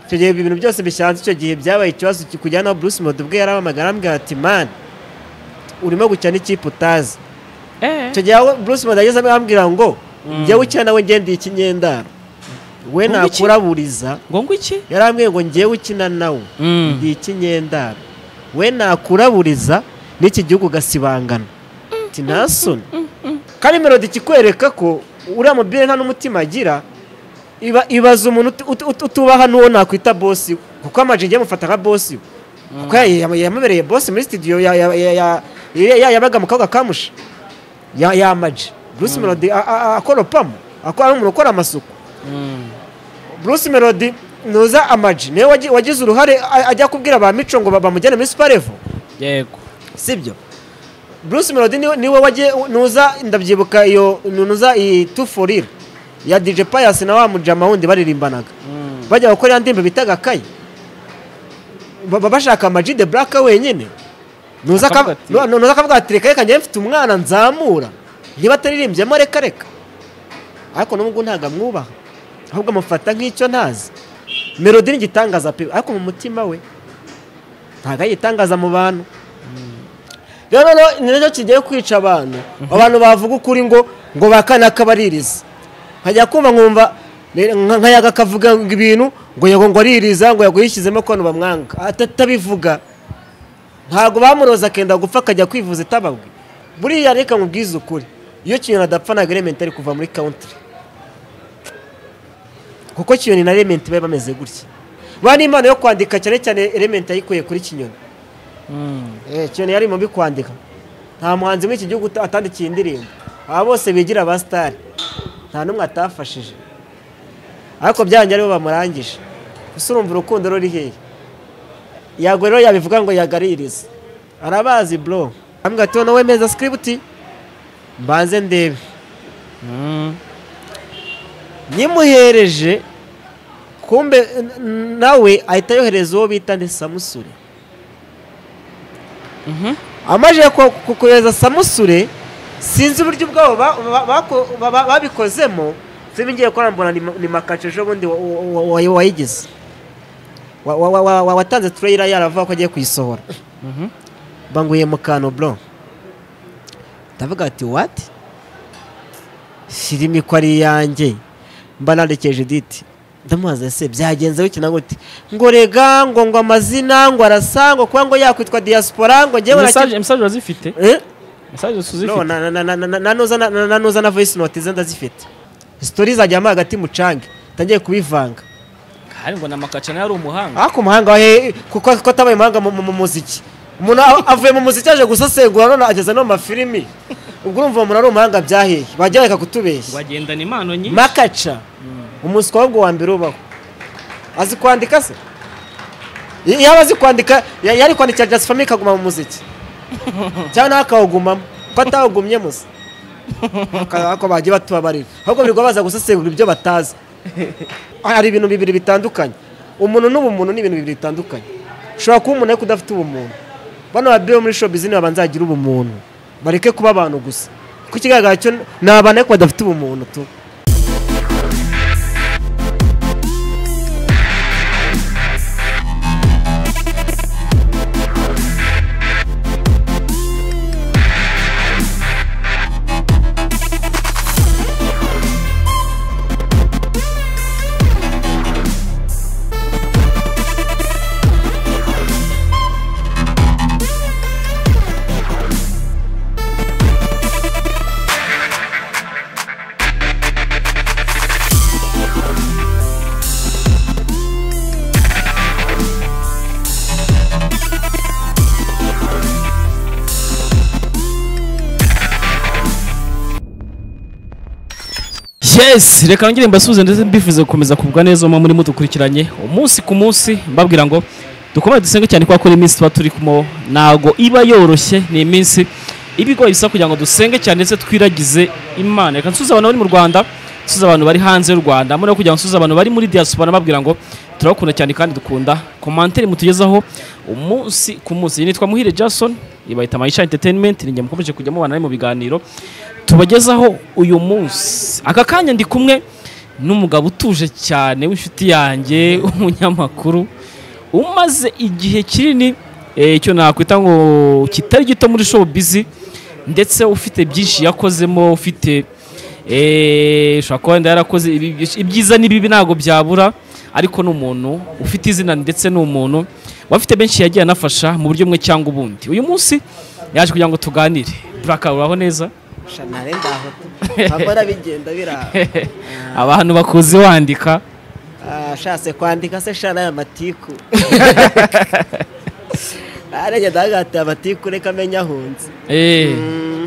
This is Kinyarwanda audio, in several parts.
icyo gihe ibintu byose bishatse icyo gihe byabaye ikibazo kikujyana aho Bruce Melody ubwe yarahamagara arambwira ati mani urimo gukina n'ikipe utazi icyo gihe aho Bruce Melody ageze arambwira ngo njyewe ukina nawe ngendeye ikinyendaro we Ngo iki? nakuraburiza ngo ngo iki yarambwiye ngo njyewe ukina nawe Mm. ndi ikinyendaro we nakuraburiza n'iki gihugu ugasibangana ati nta soni kandi melodi ikikwereka ko uriya mubyeyi nta n'umutima agira iba- ibaza umuntu uti- uti- uti- utubaha n'uwo nakwita bosi we kuko amajije amufata nka bosi we kuko ya- ya- yamubereye bosi muri sitidiyo ya- ya- ya- ya- ya- ya- yabaga mu kabuga kamushi yamaje bruce melody a- a- a- akoropamo akora ari umuntu ukora amasuku bruce melody ntuza amaji niwe wagi- wagize uruhare a- ajya kubwira ba mico ngo ba- bamujyane muri suparevo yego sibyo bruce melody niwe niwe wagiye ntuza ndabyibuka iyo ntuza iyi tuforire ya dj pius na wa mujama wundi baririmbanaga bajya gukora ya ndirimbo bitaga kayi baba bashaka amaji de buraka wenyine ntuza Akavuga ati- akavuga ntuza akavuga ati reka reka njye mfite umwana nzamura niba ataririmbyemo reka reka ariko n'ubwo ntabwo amwubaha ahubwo amufata nk'icyo ntazi melodi ni igitangaza pe ariko mu mutima we ntabwo ayitangaza mu bantu rero noneho ni nacyo kigiye kwica abantu abantu bavuga ukuri ngo ngo bakane akabaririza nkajya kumva nkumva ne- nka- nkayaga akavuga ngo ibintu ngo yego ngo aririza ngo yago yishyizemo ko bamwanga atabivuga ntabwo bamuroza akenda gupfa akajya kwivuza itababwe buriya reka mubwize ukuri iyo kinyoni adapfa ntabwo elementi ari kuva muri kawuntiri kuko kinyoni na elementi bari bameze gutya bari impano yo kwandika cyane cyane elementi yayikuye kuri kinyoni Eh, kinyoni yari mu bikwandika nta muhanzi muri iki gihugu uta- atandikiye indirimbo aba bose bigira ba sitari nta n'umwe atafashije ariko byanjye aribo bamurangije gusa urumva urukundo ruri hehe yagwe rero yabivuga ngo yagaririze arabazi bro ambwira ati wowe meza sikiributi mbanze ndebe nyimuhereje kumbe n- n- nawe ahita yohereza uwo bita ni samusure amajije ku- ku- kohereza samusure sinzi uburyo ubwabo ba- ba- bako- ba- ba- babikozemo sinzi ngiye kurambura ni makaci ejo bundi wa- wa- wa- wayigize Wa- wa- wa- wa- wa- watanze tureyira yaravuga ko agiye kuyisohora banguye mu kantu bro ndavuga ati wati filime ko ari iyanjye mba nandekeje diti ndamubaza ese byagenze bikina gute ngo rega ngo ngo amazina ngo arasa ngo kuba ngo yakwitwa diaspora ngo njyewe nakivuga- mesaje mesaje urazifite Eh? mesaje No, tuzifite na- na- na- na- na- nanuza na- na- nanuza na voice note ze ndazifite sitori zajyamo hagati mucange ntangiye kubivanga hari ngo na makacana yari umuhanga ariko umuhanga wahe kuko kuko atabaye umuhanga mu mu- mu muziki umuntu a- avuye mu muziki aje gusesengura none ageze no mu mafilimi ubwo urumva umuntu ari umuhanga byaheye bajya bareka kutubeshya wagendana impano nyinshi makaca umuswa wabwo wa mbere ubaho azi kwandika se Y- yaba azi kwandika ya- yari kwandikira just family ikaguma mu muziki cyangwa nawe akawugumamo ko atawugumyemo se Aka- ako bagiye batubabarira ahubwo birirwa baza gusesengura ibyo batazi hari ibintu bibiri bitandukanye umuntu n'ubumuntu ni ibintu bibiri bitandukanye ushobora kuba umuntu ariko udafite ubumuntu bano babiri bo muri showbiz ni babanza bagira ubumuntu bareke kuba abantu gusa kuko ikigaragara cyo ni abantu ariko badafite ubumuntu tu yes reka nongere mbasubize ndetse mbifuza gukomeza kugubwa neza mu muri mudukurikiranye umunsi ku munsi mbabwira ngo dukomeze dusenge cyane kubera ko ni iminsi tuba turi kumwe ntabwo iba yoroshye ni iminsi iba igoye bisa kugira ngo dusenge cyane ndetse twiragize imana reka nsuze abantu bari mu rwanda nsuze abantu bari hanze y'u rwanda muri kugira ngo nsuze abantu bari muri diaspora mbabwira ngo turabakunda cyane kandi dukunda komantere mutugezaho umunsi ku munsi iyi nitwa muhire jason ibayita mayisha entertainment ni njye mukomeje kujya mubana nawe mu biganiro tubagezaho uyu munsi aka kanya ndi kumwe n'umugabo utuje cyane w'inshuti yanjye umunyamakuru umaze igihe kinini eh, icyo nakwita ngo kitari gito muri show bizi ndetse ufite byinshi yakozemo ufite eh, ushobora kuba wenda yarakoze ibi- ibyiza n'ibibi ntabwo byabura ariko ni umuntu ufite izina ndetse ni umuntu wafite benshi yagiye anafasha mu buryo bumwe cyangwa ubundi uyu munsi yaje kugira ngo tuganire buraka uraho neza shanare ndaho abora bigenda biraba abantu bakuzi wandika Ah, ashatse kwandika se shana ya matiku arenge ndagatiye amatiku reka amenye ahunze Eh,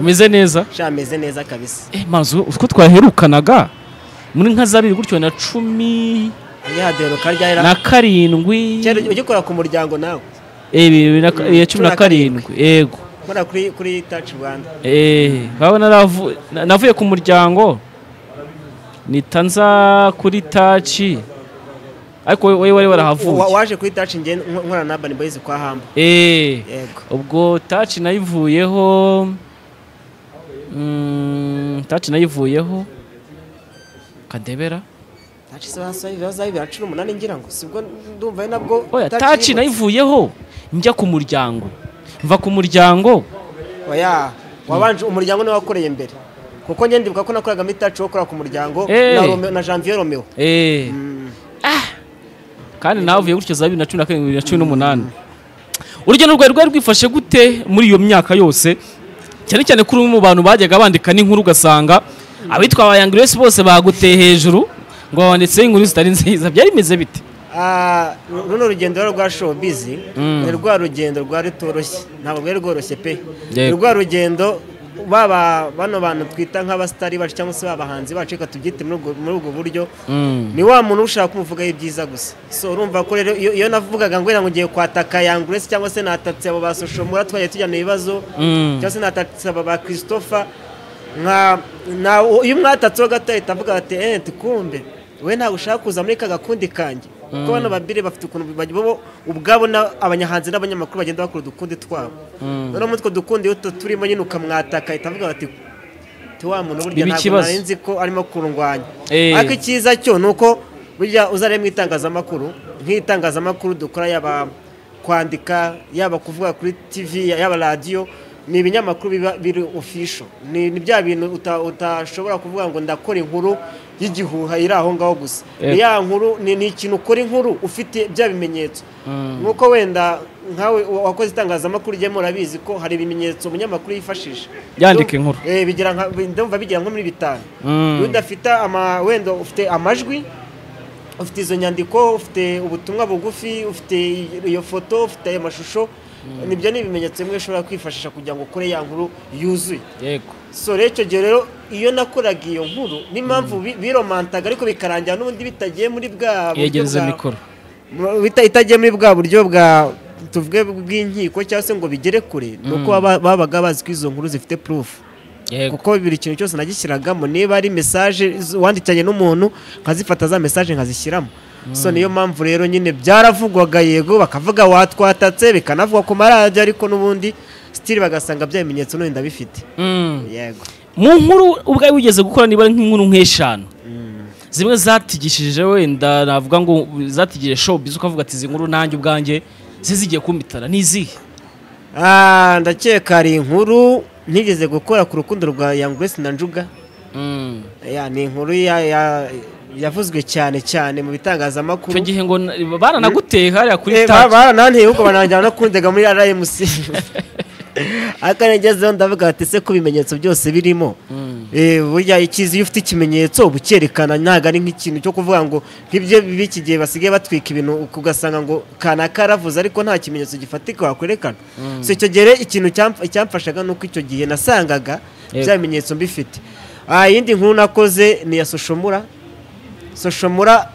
umeze neza sha ameze neza kabisa Eh, mazu utwo twaherukanaga muri nka zabiri gutyo na cumi yihadero karyahera na karindwi kera ugikora ku muryango nawe Eh, bibiri na ka- eh, cumi na karindwi yego nkora kuri kuri taci rwanda Eh, urabona naravu- na- navuye ku muryango nita nza kuri taci ariko wowe wari Wa- warahavuye waje kuri taci njye nk- nkora na bani boyizi kwa hamba Eh, yego ubwo taci nayivuyeho mm, taci nayivuyeho kadebera taci se basohoye ibibazo ari bibiri na cumi n'umunani ngira ngo sibwo ndumva ari nabwo oya taci yibutse. nayivuyeho njya ku muryango mva ku muryango oya wabanje umuryango niwe wakoreye mbere kuko njye ndibuka ko nakoraga muri taci wo ku muryango Eh. na Romeo- na janvier romeo eh, Mm. kandi navuye gutyo za bibiri na cumi na karindwi bibiri na cumi n'umunani urugendo rwari rwari rwifashe gute muri iyo myaka yose cyane cyane kuri umwe mu bantu bajyaga bandika n'inkuru ugasanga abitwa ba Young Grace bose baguteye hejuru ngo babanditseho inkuru zitari nziza byari bimeze bite Ah, ru- runo rugendo rero rwa showbiz ni rwa rugendo rwari rutoroshye ntabwo rwari rworoshye pe Yego. ni rwa rugendo baba bano bantu twita nk'abasitari bacu cyangwa se babahanzi bacu reka tubyite muri ubwo- muri ubwo buryo ni wa muntu ushaka kumuvugaho ibyiza gusa so urumva ko rero iyo iyo navugaga ngo wenda ngo ngiye kwataka yanguresi cyangwa se natatse abo ba soshomura twagiye tujyana ibibazo Mm. cyangwa se natatse aba ba christopher nka na iyo mwatatseho gato ahita avuga ati eee tukumbe we ntabwo ushaka kuza muri ka gakundi kanjye kuko bano babiri bafite ukuntu bajya bo ubwabo na- abanyahanzi n'abanyamakuru bagenda bakora udukundi twabo noneho muri utwo dukundi iyo tu- turimo nyine ukamwataka ahita avuga ati ti wa muntu burya Biba ntabwo ikibazo. nari nzi ko arimo kurungwanya Eh. ariko icyiza cyo ni uko burya uzare mu itangazamakuru nk'itangazamakuru dukora yaba kwandika yaba kuvuga kuri tv yaba radiyo ni ibinyamakuru biba biri ofisho ni ni bya bintu uta- utashobora kuvuga ngo ndakora inkuru y'igihuha iri aho ngaho gusa Eh. ni ya nkuru ni ni ikintu ukora inkuru ufite bya bimenyetso nk'uko wenda nkawe wa- wakoze itangazamakuru ujyemo urabizi ko hari ibimenyetso umunyamakuru yifashisha Yandika inkuru. Eh, bigira nka ndumva bigira nko muri bitanu Mm. iyo udafite ama wenda ufite amajwi ufite izo nyandiko ufite ubutumwa bugufi ufite iyo foto ufite ayo mashusho nibyo ni ibimenyetso bimwe ushobora kwifashisha kugira ngo ukore ya nkuru yuzuye yego so rero icyo gihe rero iyo nakoraga iyo nkuru n'impamvu bi- biromantaga ariko bikarangira n'ubundi bitagiye muri bwa buryo yegereza bwa- mikoro mu- bita- itagiye muri bwa buryo bwa tuvuge bw'inkiko cyangwa se ngo bigere kure ni uko baba- babaga bazi ko izo nkuru zifite purufu yego kuko buri kintu cyose nagishyiragamo niba ari mesaje z- wandikanye n'umuntu nkazifata za mesaje nkazishyiramo so niyo mpamvu rero nyine byaravugwaga yego bakavuga watwatatse bikanavugwa ku maradiyo ariko n'ubundi sitiri bagasanga bya bimenyetso n'ubundi bifite Mm. yego mu nkuru ubwawe wigeze gukora niba ari nk'inkuru nk'eshanu zimwe zatigishije wenda navuga ngo zatigije showbiz ukavuga ati izi nkuru nanjye ubwanjye zizigiye kumitana ni izihe Ah, ndakeka hari inkuru nigeze gukora ku rukundo rwa Young Grace na Njuga Mm. Ya, ni inkuru ya- ya- yavuzwe cyane cyane mu bitangazamakuru icyo gihe ngo na- baranaguteye hariya kuri Eh, ba- taci barantanteye ahubwo banangira no kundega muri RMC ariko ngezeho ndavuga ati se ko ibimenyetso byose birimo Eh, burya ikizi iyo ufite ikimenyetso uba ucyerekana ntabwo ari nk'ikintu cyo kuvuga ngo nk'ibyo b'iki gihe basigaye batwika ibintu ugasanga ngo kanaka yaravuze ariko nta kimenyetso gifatika wakwerekana so icyo gihe rero ikintu cyamf- icyamfashaga ni uko icyo gihe nasangaga Yego. bya bimenyetso mbifite Ah, iyindi nkuru nakoze ni iya soshomura soshomura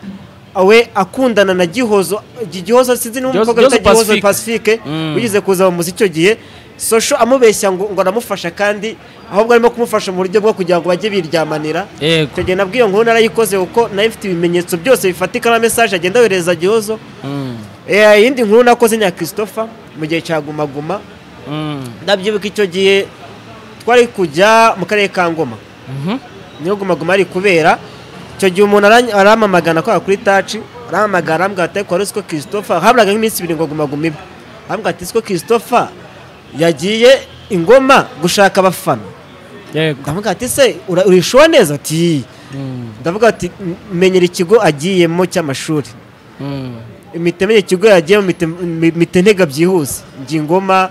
we akundana na gihozo Gi- gihozo sinzi niba Gihozo- umukobwa bita Gihozo gihozo Pacifique. pacifique Mm. wigeze kuza mu muziki icyo gihe sosho amubeshya ngo ngo aramufasha kandi ahubwo arimo kumufasha mu buryo bwo kugira ngo bajye biryamanira yego icyo gihe nabwo iyo nkuru narayikoze kuko nayo ifite ibimenyetso byose bifatika na mesaje agenda yohereza gihozo Mm. Eh, iyindi nkuru nakoze nya christopher mu gihe cya gumaguma Mm. ndabyibuka icyo gihe twari kujya mu karere ka ngoma Mhm. niho guma guma ari kubera icyo gihe umuntu arany- aramamagana ko kuri taci aramamagana arambwira ati ariko wari uzi ko christopher haburaga nk'iminsi ibiri ngo gumaguma ibe arambwira ati ko christopher yagiye ingoma gushaka abafana yego ndavuga ati se ura- urishuwa neza ati Mm, ndavuga ati "M- menyera ikigo agiyemo cy'amashuri mm. imitemere ikigo yagiyemo mite ntega byihuse njye ingoma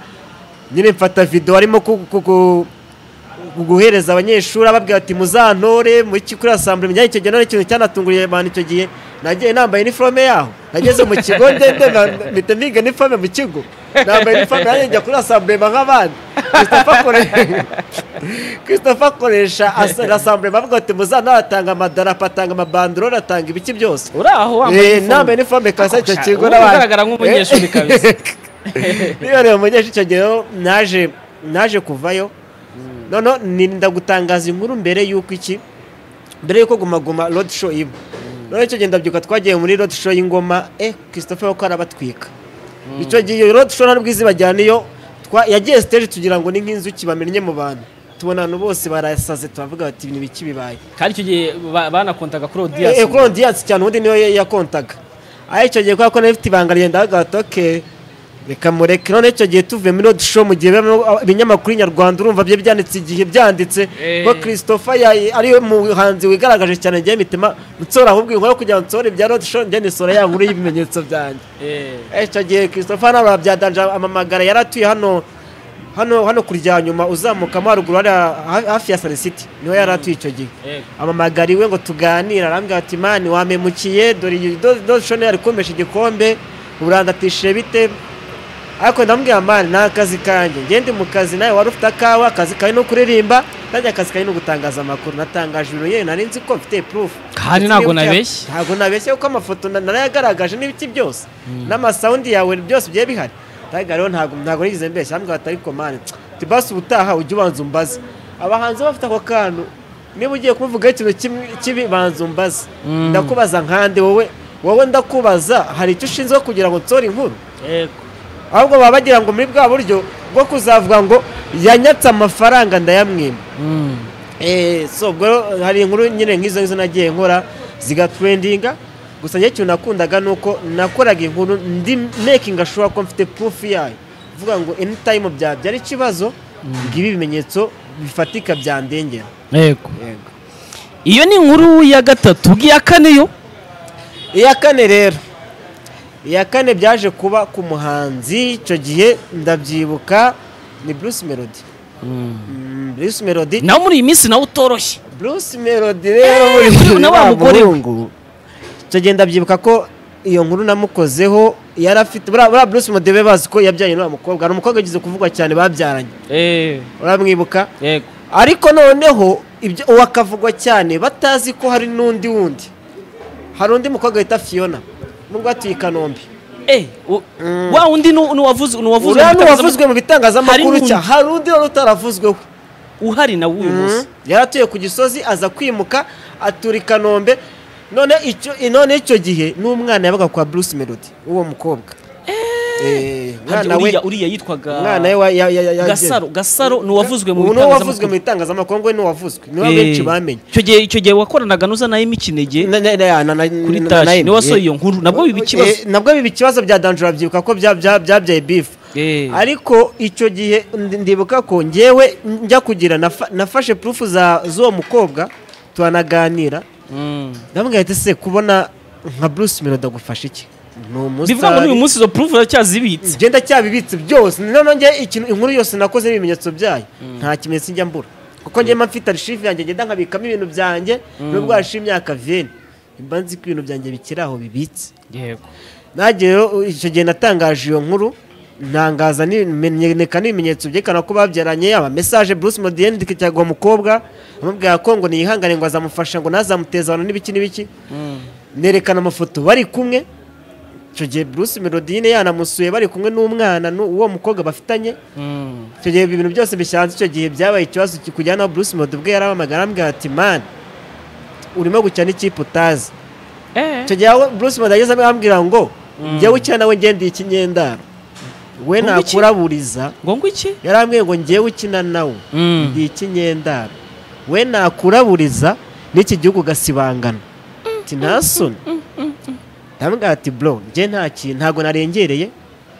nyine mfata video arimo ku- ku- ku- ku- guhereza abanyeshuri ababwira ati muzantore muri kuri asambure mujyanye icyo gihe none ikintu cyanatunguriye abantu icyo gihe nagiye nambaye iniforome yaho nageze mu kigo ndende mpita niga iniforome mu kigo nambaye iniforome nanjye njya kuri asambure mba nk'abandi Christopher akore- Christopher akoresha as- asambure bavuga ati muzantore atanga amadarapo atanga amabandorore atanga ibiki byose uri aho wambaye Eh, nambaye iniforome kasa icyo Ubu kigo n'abandi ugaragara nk'umunyeshuri kabisa. niba rero umunyeshuri icyo gihe rero naje naje kuvayo noneho ni- ndagutangaza inkuru mbere y'uko iki mbere y'uko guma guma road show iba noneho icyo gihe ndabyuka twagiye muri road show y'ingoma eh christopher ko arabatwika icyo gihe iyo road show nta n'ubwo izibajyana niyo twa- yagiye stage tugira ngo ni nk'inzuki bamenye mu bantu tubona abantu bose barasaze turavuga bati ni biki bibaye kandi icyo gihe ba- banakontaga kuri Eh, eh, audience Claude Dias cyane ubundi niyo ya- yakontaga aho icyo gihe kubera ko nari mfite ibanga ryenda hagahita oke reka mureke none icyo gihe tuvuye muri road show mu gihe bibamo ibinyamakuru nyarwanda urumva byo byanditse igihe byanditse Eh. ko christopher ya- ariwe muhanzi wigaragaje cyane njyewe mitima nsora ahubwo inkora kugira ngo nsore ibya road show njye nisora ya nkuru y'ibimenyetso byanjye Eh, Eh, icyo gihe christopher ntabwo babyadanje amamagara yari atuye hano hano hano kurya nyuma uzamukamo haruguru hariya ha- hafi ya sarisiti niho yari atuye icyo gihe eh. amamagara iwe ngo tuganire arambwira ati mani wamemukiye dore iyi doshoni yari kumesha igikombe urandatishije bite ariko ndamubwira mani nta kazi kanjye ngende mu kazi nawe wari ufite akawa akazi kawe ni ukuririmba nanjye akazi kawe ni ugutangaza amakuru natangaje ibintu yewe nari nzi ko mfite proof Kandi Ndetse ntabwo n'ibyo- nabeshye. ntabwo nabeshye kuko amafoto na- narayagaragaje n'ibiti byose n'amasawundi yawe byose byari bihari ariko rero ntabwo ntabwo nigeze mbeshya arambwira ati ariko mani tibasi ubutaha ujye ubanza umbaze abahanzi bafite ako kantu niba ugiye kumuvugaho ikintu kimwe kibi banza umbaze Mm. ndakubaza nkande wowe wowe ndakubaza hari icyo ushinzwe kugira ngo nsore inkuru Yego. ahubwo baba bagira ngo muri bwa buryo bwo kuzavuga ngo yanyatse amafaranga ndayamwima Mm. Eh, so ubwo rero hari inkuru nyine nk'izo ngizo nagiye nkora zigatrendinga gusa njye ikintu nakundaga ni uko nakoraga inkuru ndi making ashobora ko mfite proof yayo uvuga ngo anytime byabyara ikibazo ngibi ibimenyetso bifatika byandengera Yego. iyo ni inkuru ya gatatu ubwiya kane yo iya kane rero iya kane byaje kuba ku muhanzi icyo gihe ndabyibuka ni Bruce Melody Mm, Bruce Melody nawe muri iyi minsi nawe utoroshye Bruce Melody rero muri uyu na wa mugore we. muhungu icyo gihe ndabyibuka ko iyo nkuru namukozeho yari afite buriya buriya Bruce Melody be bazi ko yabyaye n'uwo mukobwa hari umukobwa yagize kuvugwa cyane babyaranye uramwibuka yego ariko noneho ibyo uwo akavugwa cyane batazi ko hari n'undi wundi hari undi mukobwa wita Fiona nubwo atuye i Kanombe Eh, u- wa wundi ni uwavuze uriya ni uwavuzwe mu bitangazamakuru Hari n'undi. cya hari undi wari utaravuzweho uhari nawe uyu munsi yari atuye ku gisozi aza kwimuka atura i kanombe none icyo none icyo gihe n'umwana yabaga kwa bruce melody w'uwo mukobwa Eh, umwana Hadi we uriya- uriya yitwaga umwana we wa- ya- ya- ya- ya- gasaro gasaro ni uwavuzwe mu ubu ni uwavuzwe mu bitangazamakuru bitangazamakuru ngo we ni uwavuzwe niwe Eh, benshi bamenye icyo gihe icyo gihe wakoranaga nuza na imikinege Na- na- na- na- na- na- kuri na- tashi na- niwe wasohoye iyo nkuru nabwo biba ikibazo Eh, nabwo biba ikibazo bya danjura byibuka ko bya- bya- byabyaye bifu Eh, ariko icyo gihe ndi- ndibuka ko ngewe njya kugira nafa- nafashe purufu za z'uwo mukobwa turanaganira mm. ndamubwira ati se kubona nka bruce melody agufasha iki ni bivuga ngo n'uyu umusitari munsi izo proof uracyazibitse ngenda cyabibitse byose noneho njye ikintu inkuru yose nakoze n'ibimenyetso byayo nta kimenyetso njya mbura kuko njye mba mfite arishifu yanjye ngenda nkabikamo ibintu byanjye nubwo hashize imyaka veni mba nzi ko ibintu byanjye bikiri aho bibitse yego nagiye rero, icyo gihe natangaje iyo nkuru ntangaza n'ibimenyeka n'ibimenyetso byerekana ko babyaranye aba mesaje Bruce Melody yandikiraga uwo mukobwa amubwira ko ngo niyihangane ngo azamufasha ngo ntazamuteze abantu n'ibiki n'ibiki nerekana amafoto bari kumwe icyo gihe Bruce Melody nyine yanamusuye bari kumwe n'umwana n'uwo mukobwa bafitanye Mm. icyo gihe ibintu byose bishanze icyo gihe byabaye ikibazo kujyana naho Bruce Melody ubwe yaramamagara arambwira ati man urimo gukina n'ikipe utazi Eh, icyo gihe aho Bruce Melody ageze ambwira ngo njyewe ukina nawe ngendeye ikinyendaro we Ngo iki? nakuraburiza ngo ngo iki yarambwiye ngo njyewe ukina nawe Mm. ndi ikinyendaro we nakuraburiza n'iki gihugu ugasibangana ati nta soni ndamubwira ati bro njye nta kintu ntabwo narengereye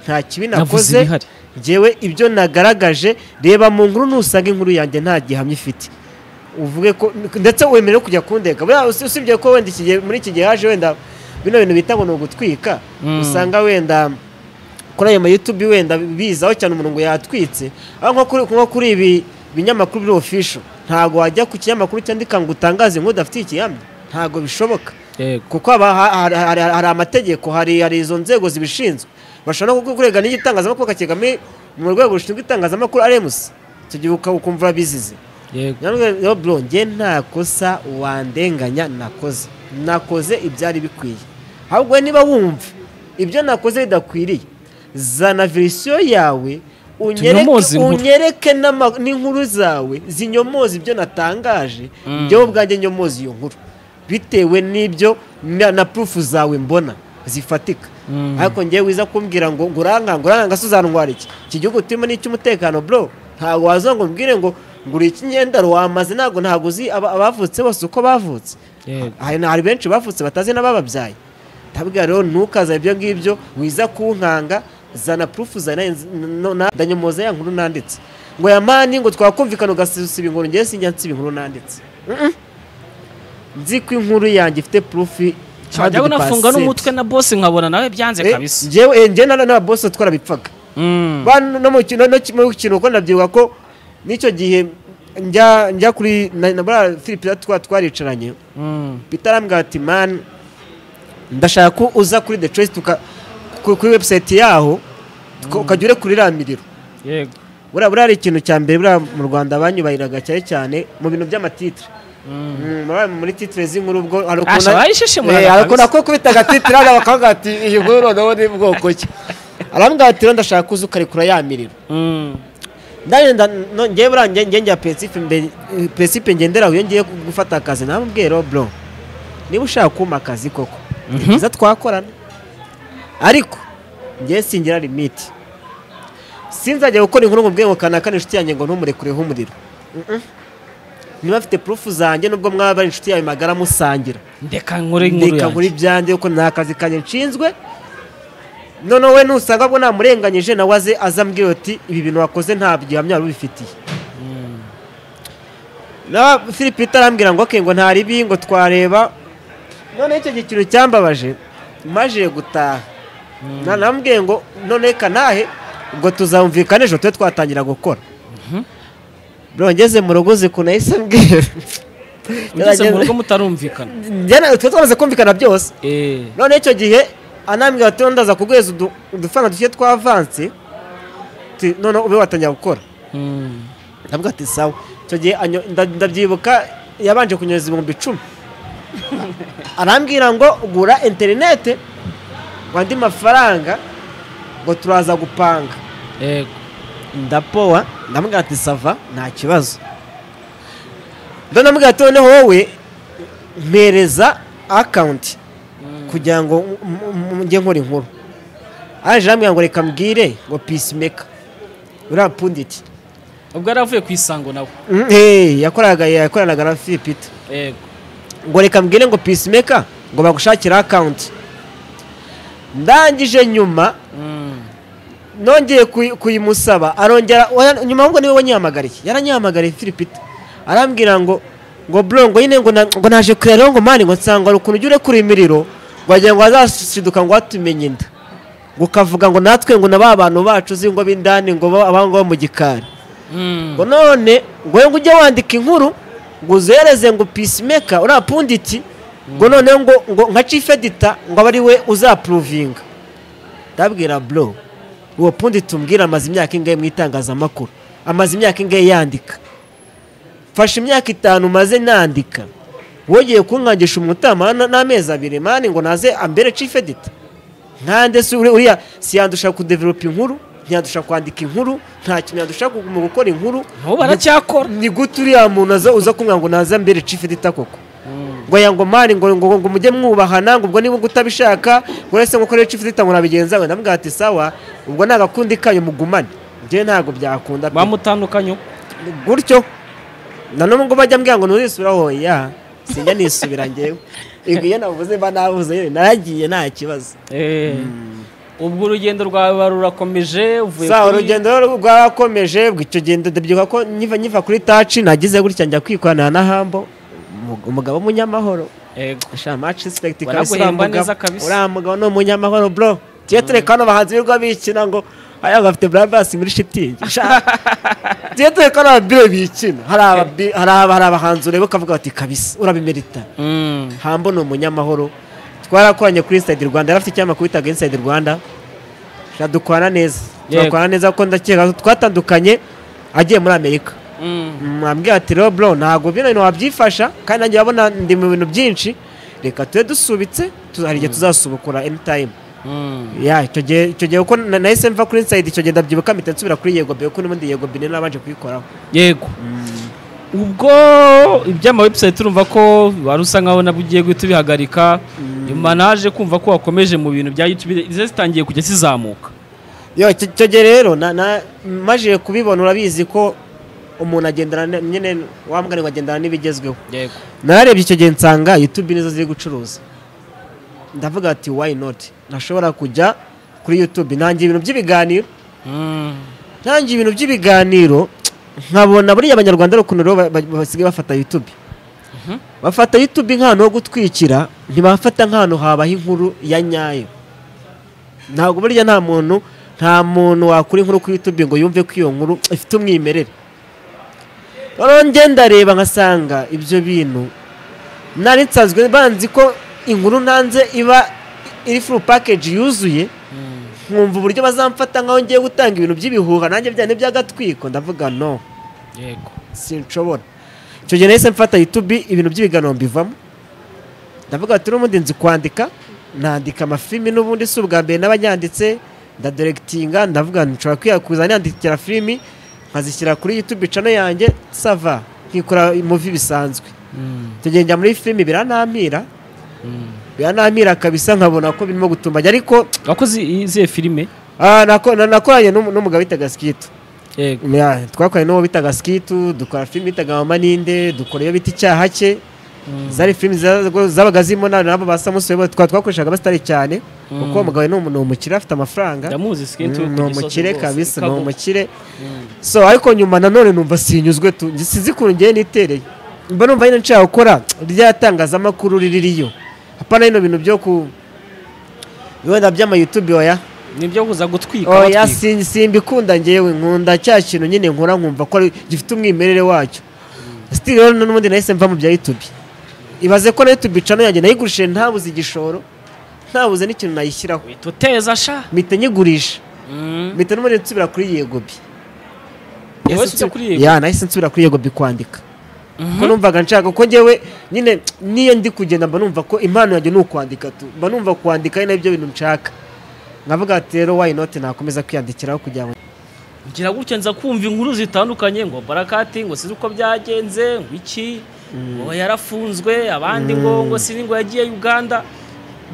nta kibi navuze nakoze ibihari njyewe ibyo nagaragaje reba mu nkuru nusanga inkuru yanjye nta gihamya ifite uvuge ko ndetse wemerewe kujya kundeka buriya usi- usibye ko wenda iki gihe- muri iki gihe haje wenda bino bintu bita ngo ni ugutwika Mm. usanga wenda kuri ayo mayutubi wenda bizaho cyane umuntu ngo yatwitse aho nko kuri, nko kuri ibi binyamakuru biri official ntabwo wajya ku kinyamakuru cyandika ngo utangaze inkuru udafite ikihamya ntabwo bishoboka yego kuko haba ha- hari- hari hari amategeko hari hari izo nzego zibishinzwe bashobora no kukurega n'igitangazamakuru kakigami mu rwego rushinzwe itangazamakuru aremusi icyo gihe uka- ukumva bizize yego bro njye nta kosa wandenganya nakoze nakoze ibyari bikwiye ahubwo niba wumva ibyo nakoze bidakwiriye zana verisiyo yawe unyereke Tunyomoze inkuru. unyereke n'ama- n'inkuru zawe zinyomoza ibyo natangaje Mm. njyewe ubwanjye nyomoza iyo nkuru bitewe n'ibyo na, na purufu zawe mbona zifatika Mm. ariko njyewe wiza kumbwira ngo ngo urankanga urankanga se uzantwara iki iki gihugu turimo ni icy'umutekano bro ntabwo waza ngo umbwire ngo ngo uri ikinyendaro wamaze ntabwo ntabwo uzi aba- abavutse bose uko bavutse yego hari hari benshi bavutse batazi n'abababyaye ndabwira rero ntukaze ibyo ngibyo wiza kunkanga zana purufu zana no- na- ndanyomoza ya nkuru nanditse ngo ya mani ngo twakumvikana ugasusiba inkuru ngewe sinjya nsiba inkuru nanditse Mm-mm. nzi ko inkuru yanjye ifite purufu 100%. cyajyaho nafunga n'umutwe na boss nkabona nawe byanze Eh, kabisa njyewe eh, njyewe na- n'ababosi twarabipfaga Mm. Ba- no mu kintu no kimwe kintu kuko ndabyibuka ko n'icyo gihe njya njya kuri na na- buriya Philip twa twaricaranye Mm. Peter arambwira ati man ndashaka ko uza kuri the trace tuka ku- kuri website yaho tuka- ukajya ure kuri ramiriro yego buriya buriya hari ikintu cya mbere buriya mu Rwanda banyubahiraga cyane cyane mu bintu by'amatitre Mm. Mm, buriya muri titre z'inkuru ubwo hari Asha ukuntu- bayishishimura Eh, ariko nako kubita agatitira hano bakavuga ati iyi nkuru nawe ni bwoko ki arambwira ati rero ndashaka kuza ukarekura ya miriro Mm. ndagenda no- njyewe buriya njye- njye njya principe mbe- eh, principe ngenderaho iyo ngiye gufata akazi namubwiye rero bro niba ushaka kumpa akazi koko ni Mhm. byiza twakorana ariko njyewe singira limite sinzajya gukora inkuru ngo mbwenge kanakana inshuti yanjye ngo ntumurekurire umuriro Mm-mm. niba afite purufu zanjye nubwo mwaba ari inshuti yawe magara musangira ndeka nkore inkuru ndeka muri yanjye byanjye kuko nta kazi kanjye nshinzwe noneho we nusanga bwo namurenganyije nawe aze aza ambwira ati ibi bintu wakoze nta gihamya wari ubifitiye na philippe itarambwira ngo okay, ngo nta ribi ngo twareba noneho icyo gihe ikintu cyambabaje maje gutaha na namubwiye ngo none kanahe ubwo tuzamvikana ejo tube twatangira gukora bro ngeze mu rugo uzi ukuntu yahise ambwira ugeze mu rugo mutarumvikana Njye na- twe twamaze kumvikana byose Eh. none icyo gihe anambwira ati ndaza kuguhereza udu- udufaranga duke twavansi none ube watangira gukora Mm. ndavuga ati sawa icyo gihe anyo- nda- ndabyibuka yabanje kunyereza ibihumbi icumi arambwira ngo gura interinete ngo andi mafaranga ngo turaza gupanga yego ndapowa ndamubwira ati sava nta kibazo ndamubwira ati noneho wowe mpereza akawunti kugira ngo mu- mu- mu- njye nkora inkuru aje arambwira ngo reka mbwire ngo peacemaker uriya punditi ubwo yari avuye ku isango nawe Mm, eh, yakoraga yakoranaga na filipita yego ngo reka mbwire ngo peacemaker ngo bagushakire akawunti ndangije nyuma Mm. nongeye kuyi- kuyimusaba arongera oya, nyuma ahubwo niwe wanyihamagariye yaranyihamagariye filipita arambwira ngo ngo bro ngo nyine ngo na- ngo naje kureba rero ngo mani ngo nsanga hari ukuntu ujya urekura imiriro ngo wagira ngo wazashiduka ngo watumenye inda ngo ukavuga ngo natwe ngo na ba bantu bacu uzi ngo b'indani ngo ba- abangaba mu gikari Mm. ngo none ngo ngo ujye wandika inkuru ngo uzohereze ngo peacemaker uriya punditi ngo none ngo ngo nka chief editor ngo abe ari we uzapuruvinga ndabwira bro uwo punditi umbwira amaze imyaka ingahe mu itangazamakuru amaze imyaka ingahe yandika mfashe imyaka itanu maze nandika wongeye kunkangisha umutama n- n'amezi abiri mani ngo naze ambere chief editor nkande si uri- uriya siyandusha kudevelopa inkuru ntiyandusha kwandika inkuru nta kintu yandusha gu- mu gukora inkuru nabo baracyakora ni gute uriya muntu aza uza kumwira ngo naze mbere chief editor koko ngo ya ngo mari ngo ngo ngo mujye mwubahana ngo ubwo niba utabishaka ngo rese ngo chief editor ngo nabigenza we ndamubwira ati sawa ubwo nagakundi kanyu mugumane njyewe ntabwo byakunda pe." bamutandukanye uko. gutyo na n'ubwo bajya mbwira ngo nturisubiraho ya sinjya nisubira ngewe Yego iyo navuze mba navuze yewe naragiye nta kibazo ubwo urugendo rwawe rurakomeje uvuye sa urugendo rero rwarakomeje ubwo icyo gendo ndabyibuka ko nyiva nyiva kuri taci nagize gutya njya kwikoranira na hambo umu- umugabo w'umunyamahoro Yego. sha match respect Baraguhemba neza kabisa. uriya mugabo ni umunyamahoro bro tuye tureka hano bahanzi birirwa bikina ngo aya bafite brabas muri shitingi sha tuye tureka hano ababire bikina hari ababi- hari aba- hari abahanzi ureba ukavuga bati kabisa urabimerita Mm. hambo ni umunyamahoro twarakoranye kuri inside rwanda yari afite ikinyamakuru bitaga inside rwanda sha dukorana neza Yego. turakorana neza kuko ndakeka ko twatandukanye agiye muri amerika Mm. mwambwira ati rero bro ntabwo bino bintu wabyifasha kandi nanjye urabona ndi mu bintu byinshi reka tube dusubitse tu- hari igihe tuzasubukura anytime Mm. ya icyo gihe icyo gihe kuko na- nahise mva kuri inside icyo gihe ndabyibuka mpita nsubira kuri yego bebe kuko n'ubundi yego bine nabanje kuyikoraho yego ubwo iby'ama website urumva ko wari usa nkaho nabwo ugiye guhita ubihagarika nyuma naje kumva ko wakomeje mu bintu bya youtube izo zitangiye kujya zizamuka yo icyo icyo gihe rero na- na- maje kubibona urabizi ko umuntu agendana ne- nyine wa mugani ngo agendana n'ibigezweho yego nararebye icyo gihe nsanga youtube nizo ziri gucuruza ndavuga ati why not nashobora kujya kuri youtube ntangiye ibintu by'ibiganiro ntangiye ibintu by'ibiganiro nkabona buriya abanyarwanda ari ukuntu rero ba- ba- basigaye bafata youtube bafata youtube nk'ahantu ho gutwikira ntibafata nk'ahantu habaho inkuru ya nyayo ntabwo burya nta muntu nta muntu wakura inkuru kuri youtube ngo yumve ko iyo nkuru ifite umwimerere noneho ngenda reba nkasanga ibyo bintu nari nsanzwe banzi ko inkuru nanze iba iri full package yuzuye nkumva uburyo bazamfata nkaho ngiye gutanga ibintu by'ibihuha nanjye bya by'agatwiko ndavuga no yego sinshobora icyo gihe nahise mfata youtube ibintu by'ibiganiro mbivamo ndavuga ati n'ubundi nzi kwandika nandika amafilimi n'ubundi si ubwa mbere n'abanyanditse ndaderegitinga ndavuga nti nshobora kwiyakuza nandikira filimi nkazishyira kuri youtube channel yanjye sava nkikora muvi bisanzwe icyo gihe njya muri filimi biranampira biranampira kabisa nkabona ko birimo gutumbajya ariko wakoze izihe filime Ah, nako- na- nakoranye n'umu- n'umugabo bitaga sikitu yego Ya, twakoranye n'uwo bitaga sikitu dukora filimi bitaga mama ninde dukora iyo bita icyaha cye zari filimi za- zabaga zirimo na- nabo ba samusi Webo, twa twakoreshaga abasitari cyane kuko uwo mugabo ni umu- ni umukire afite amafaranga ndamuzi skintu Mm, ni umukire kabisa ni umukire so ariko nyuma nanone numva sinyuzwe tu nge- sinzi ukuntu ngiye nitereye mba numva nyine nshaka gukora rya tangazamakuru riririyo hapana bino bintu byo ku wenda by'amayutubi oya nibyo kuza gutwika oya abatwika. sin- simbikunda ngewe nkunda cya kintu nyine nkora nkumva ko ari- gifite umwimerere wacyo sitiri rero n'ubundi nahise mva mu bya youtube ibaze ko na youtube cano yanjye nayigurishije ntabuze igishoro ntabuze n'ikintu nayishyiraho uhita uteza sha mpita nyigurisha Mm. mpita n'ubundi nsubira kuri yegobi Wowe ujya kuri Yego? ya nahise nsubira kuri yegobi kwandika Mhm. ko numvaga nshaka ko ngewe nyine niyo ndi kugenda mba numva ko impano yanjye ni ukwandika tu mba numva kwandika ari nabyo bintu nshaka nkavuga ati rero why not nakomeza kwiyandikiraho kugira ngo ngira gutya nza kumva inkuru zitandukanye ngo barakati ngo sinzi uko byagenze ngo iki ngo yarafunzwe abandi ngo ngo sinzi ngo yagiye uganda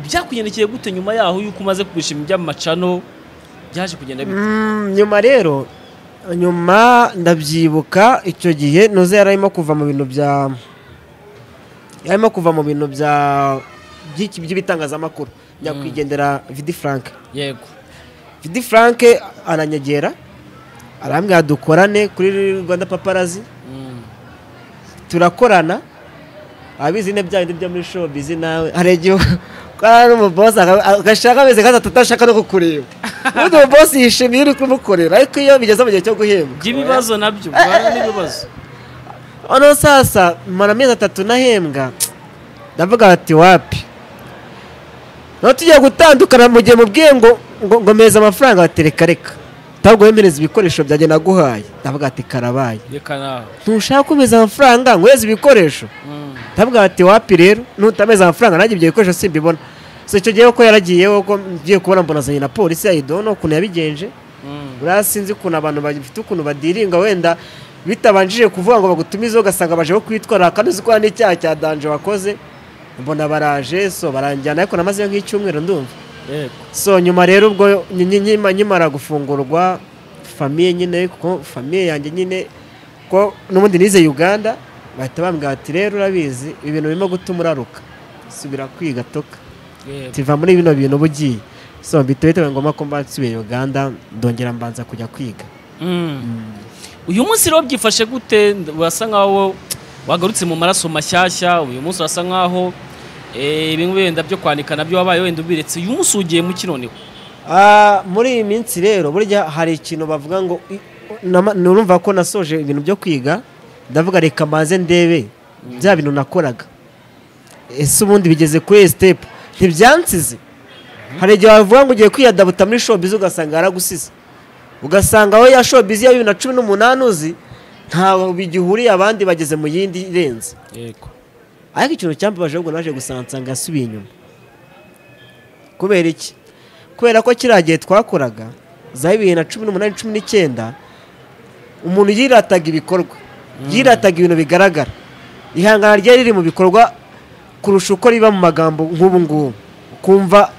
byakugendekeye gute nyuma yaho yuko umaze kugurisha iby'amacano byaje kugenda bite Mm, nyuma rero nyuma ndabyibuka icyo gihe nuze yari arimo kuva mu bintu bya yarimo kuva mu bintu bya by'iki- by'ibitangazamakuru nyakwigendera vidi frank yego vidi frank aranyegera arambwira dukorane kuri rwanda paparazi Mm. turakorana abizi ne bya bindi byo muri showbiz nawe hari igihe ukora n'umubosi aga- agashaka ameze kandi atashaka no kukureba ubundi umubosi yishimiye uri kumukorera ariko iyo bigeze mu gihe cyo guhembwa by'ibibazo nabyo guhana n'ibibazo noneho sasa mara amezi atatu nahembwa ndavuga ati wapi noneho tugiye gutandukana mu gihe mubwiye ngo ngo ngo meza amafaranga batereka reka ntabwo wemereza ibikoresho byanjye naguhaye ndavuga ati karabaye reka nawe ntushaka kumeza amafaranga nkweze ibikoresho Mm. ndabwira ati wapi rero nutameze amafaranga nanjye ibyo bikoresho simbibona so icyo gihe ko yaragiye ko ngiye kubona mbona azanye na polisi yayidono ukuntu yabigenje Mm. buriya sinzi ukuntu abantu bafite ukuntu badiringa wenda bitabanjije kuvuga ngo bagutumize ugasanga baje ko kwitwara kandi uzi ko hari n'icyaha cya danje wakoze mbona baraje so baranjyana ariko namazeyo nk'icyumweru ndumva yego so nyuma rero ubwo nyi- nyi- nyima- nyimara gufungurwa famiye nyine kuko famiye yanjye nyine ko n'ubundi nize uganda bahita bambwira ati rero urabizi ibintu birimo gutuma uraruka subira kwiga toka tiva muri bino bintu uba ugiye so bitabaye bitabaye ngombwa ko mbasubiye uganda ndongera mbanza kujya kwiga uyu munsi rero byifashe gute urasa nkaho wagarutse mu maraso mashyashya uyu munsi urasa nkaho eh, bimwe wenda byo kwandika nabyo wabaye wenda ubiretse uyu munsi ugiye mu kinoniho Ah, muri iyi minsi rero burya hari ikintu bavuga ngo i- nama- nurumva ko nasoje ibintu byo kwiga ndavuga reka maze ndebe bya bintu nakoraga ese ubundi bigeze kuri iyi sitepu ntibyansize hari igihe wavuga ngo ugiye kwiyadabuta muri shopizi ugasanga yaragusize ugasanga aho ya shopizi ya bibiri na cumi n'umunani uzi ntawe bigihuriye abandi bageze mu yindi irenze yego ariko ikintu cyambabaje ahubwo naje gusanga nsanga yasubiye inyuma kubera iki kubera ko kiriya gihe twakoraga za bibiri na cumi n'umunani cumi n'icyenda umuntu yirataga ibikorwa yirataga ibintu bigaragara ihangana ryari riri mu bikorwa kurusha uko riba mu magambo nk'ubu ngubu kumva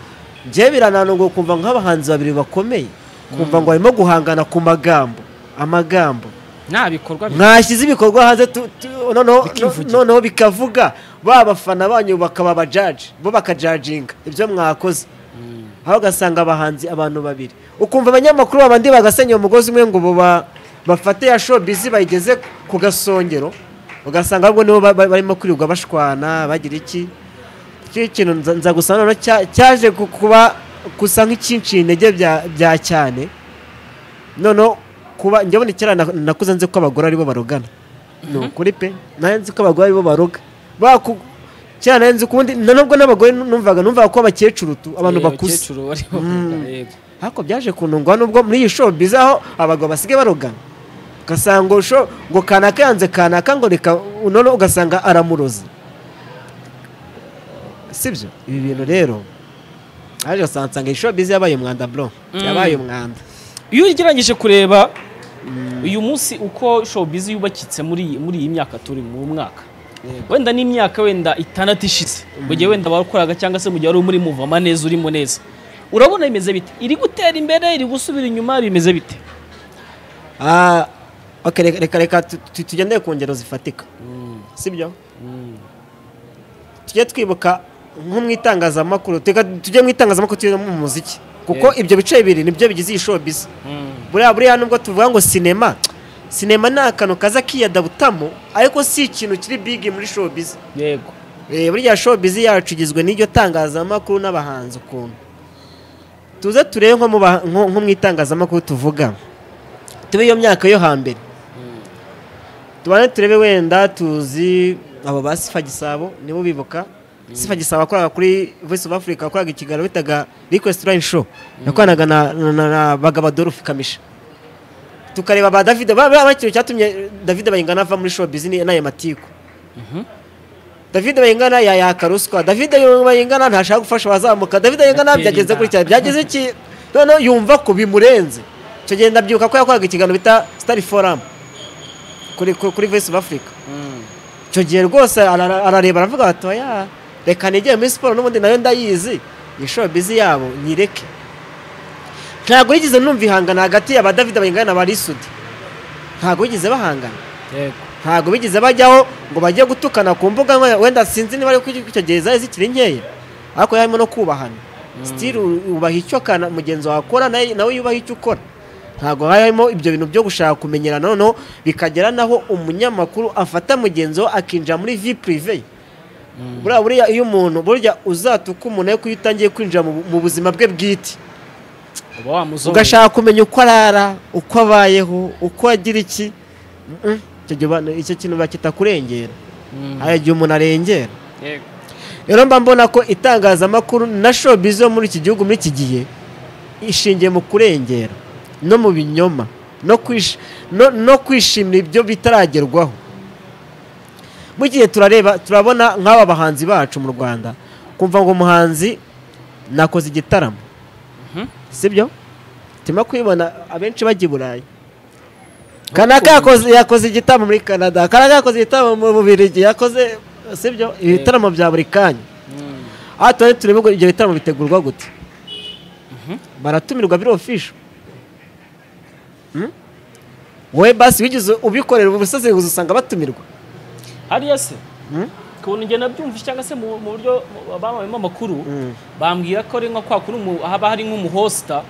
njyewe birananunguye kumva nk'abahanzi babiri bakomeye kumva ngo barimo guhangana ku magambo amagambo nta bikorwa bi- mwashyize ibikorwa hanze tu- tu- noneho Bikivugira. noneho bikavuga ba bafana banyu bakaba abajaji bo bakajajinga ibyo mwakoze aho ugasanga abahanzi abantu babiri ukumva abanyamakuru babandi bagasenya umugozi umwe ngo bo ba- bafate ya showbiz bayigeze ku gasongero ugasanga ahubwo nibo ba- ba- barimo kwirirwa bashwana bagira iki iki kintu nza- nza gusa noneho cya- cyaje ku- kuba gusa nk'ikinciye intege bya bya cyane noneho kuba njya mbona kera na- nakuze nzi ko abagore aribo barogana ni ukuri pe nayo nzi ko abagore aribo baroga baku kera nayo nzi ukundi na nubwo n'abagore numvaga numvaga ko abakecuru tu abantu Eh, bakuze abakecuru bari Mm. bavuga, yego. ariko byaje kunungwa nubwo muri iyi show biza aho abagabo basigaye barogana ugasanga ngo sho ngo kanaka yanze kanaka ngo reka none ugasanga aramuroze sibyo ibi bintu rero aje ugasanga nsanga iyi show biza yabaye umwanda bro Mm. yabaye umwanda iyo ugereranyije kureba uyu munsi uko showbiz yubakitse muri iyi- muri iyi myaka turi mu mwaka wenda n'imyaka wenda itandatu ishize mu gihe wenda wakoraga cyangwa se mu gihe wari muri muvoma neza urimo neza urabona bimeze bite iri gutera imbere iri gusubira inyuma bimeze bite Ah, okay, reka reka reka tu- tu- tugendere ku ngero zifatika sibyo tujye twibuka nko mu itangazamakuru teka tujye mu itangazamakuru tujye no mu muziki kuko Yeah. ibyo bice bibiri nibyo bigize iyi showbiz buriya buriya nubwo tuvuga ngo sinema sinema ni akantu kaza kiyadabutamo ariko si ikintu kiri big muri showbiz yego Eh, burya showbiz yacu igizwe n'iryo tangazamakuru n'abahanzi ukuntu tuze turebe nko mu ba- nko- nko mu itangazamakuru tuvuga tube iyo myaka yo hambere tubane turebe wenda tuzi abo ba sifa gisabo nibo bibuka sifa gisabo wakoraga kuri voice of africa wakoraga ikiganiro bitaga request line show yakoranaga na, na, na, na bagabo adolphe kamisha tukareba ba david ba- ba- ba- ikintu cyatumye david bayingana ava muri showbiz ni- ni aya matiku David Bayingana yayaka ruswa David Bayingana ntashaka gufasha abazamuka David Bayingana Atera byageze inda. kuri cyane byageze iki noneho yumva ko bimurenze icyo gihe ndabyibuka ko yakoraga ikiganiro bita Star Forum kuri kuri kuri Voice of Africa icyo gihe rwose ara- arareba aravuga ati oya reka nigeye muri siporo n'ubundi nayo ndayizi ni showbiz yabo nyireke ntabwo yigeze numva ihangana hagati ya ba David Bayingana na Barisudi ntabwo yigeze bahangana yego ntabwo bigeze bajyaho ngo bajye gutukana ku mbuga nkoranya- wenda sinzi niba ari uko icyo gihe zari zikiri nkeya ariko harimo no kubahana sitiri ubaha icyo kana mugenzi wawe akora nawe nawe yubaha icyo ukora ntabwo harimo ibyo bintu byo gushaka kumenyerana noneho bikagera naho umunyamakuru afata mugenzi we akinjira muri vi purive buriya buriya iyo umuntu burya uzatuka umuntu ariko iyo utangiye kwinjira mu bu- mu buzima bwe bwite uba wamuzobera ugashaka kumenya uko arara uko abayeho uko agira iki Mm-mm. Icyo gihe uba- icyo kintu bakitakurengera Mm. hari igihe umuntu arengera yego rero mba mbona ko itangazamakuru na showbiz yo muri iki gihugu muri iki gihe ishingiye mu kurengera no mu binyoma no kwish- no- no kwishimira ibyo bitaragerwaho mu gihe turareba turabona nk'aba bahanzi bacu mu rwanda kumva ngo umuhanzi nakoze igitaramo sibyo turimo kubibona abenshi bajya i burayi kanaka yakoze yakoze igitaramo muri canada kanaka yakoze igitaramo mu bubirigi yakoze sibyo ibitaramo bya buri kanya aha turari turebe ngo ibyo bitaramo bitegurwa gute baratumirwa biro ofisho wowe basi wigeze ubikorera ubu busaseguzi usanga batumirwa hariya se Hmm? ukabona njye nabyumvise cyangwa se mu mu buryo mu- babayemo amakuru bambwira ko ari nka kwa kuri umu- haba hari nk'umuhosita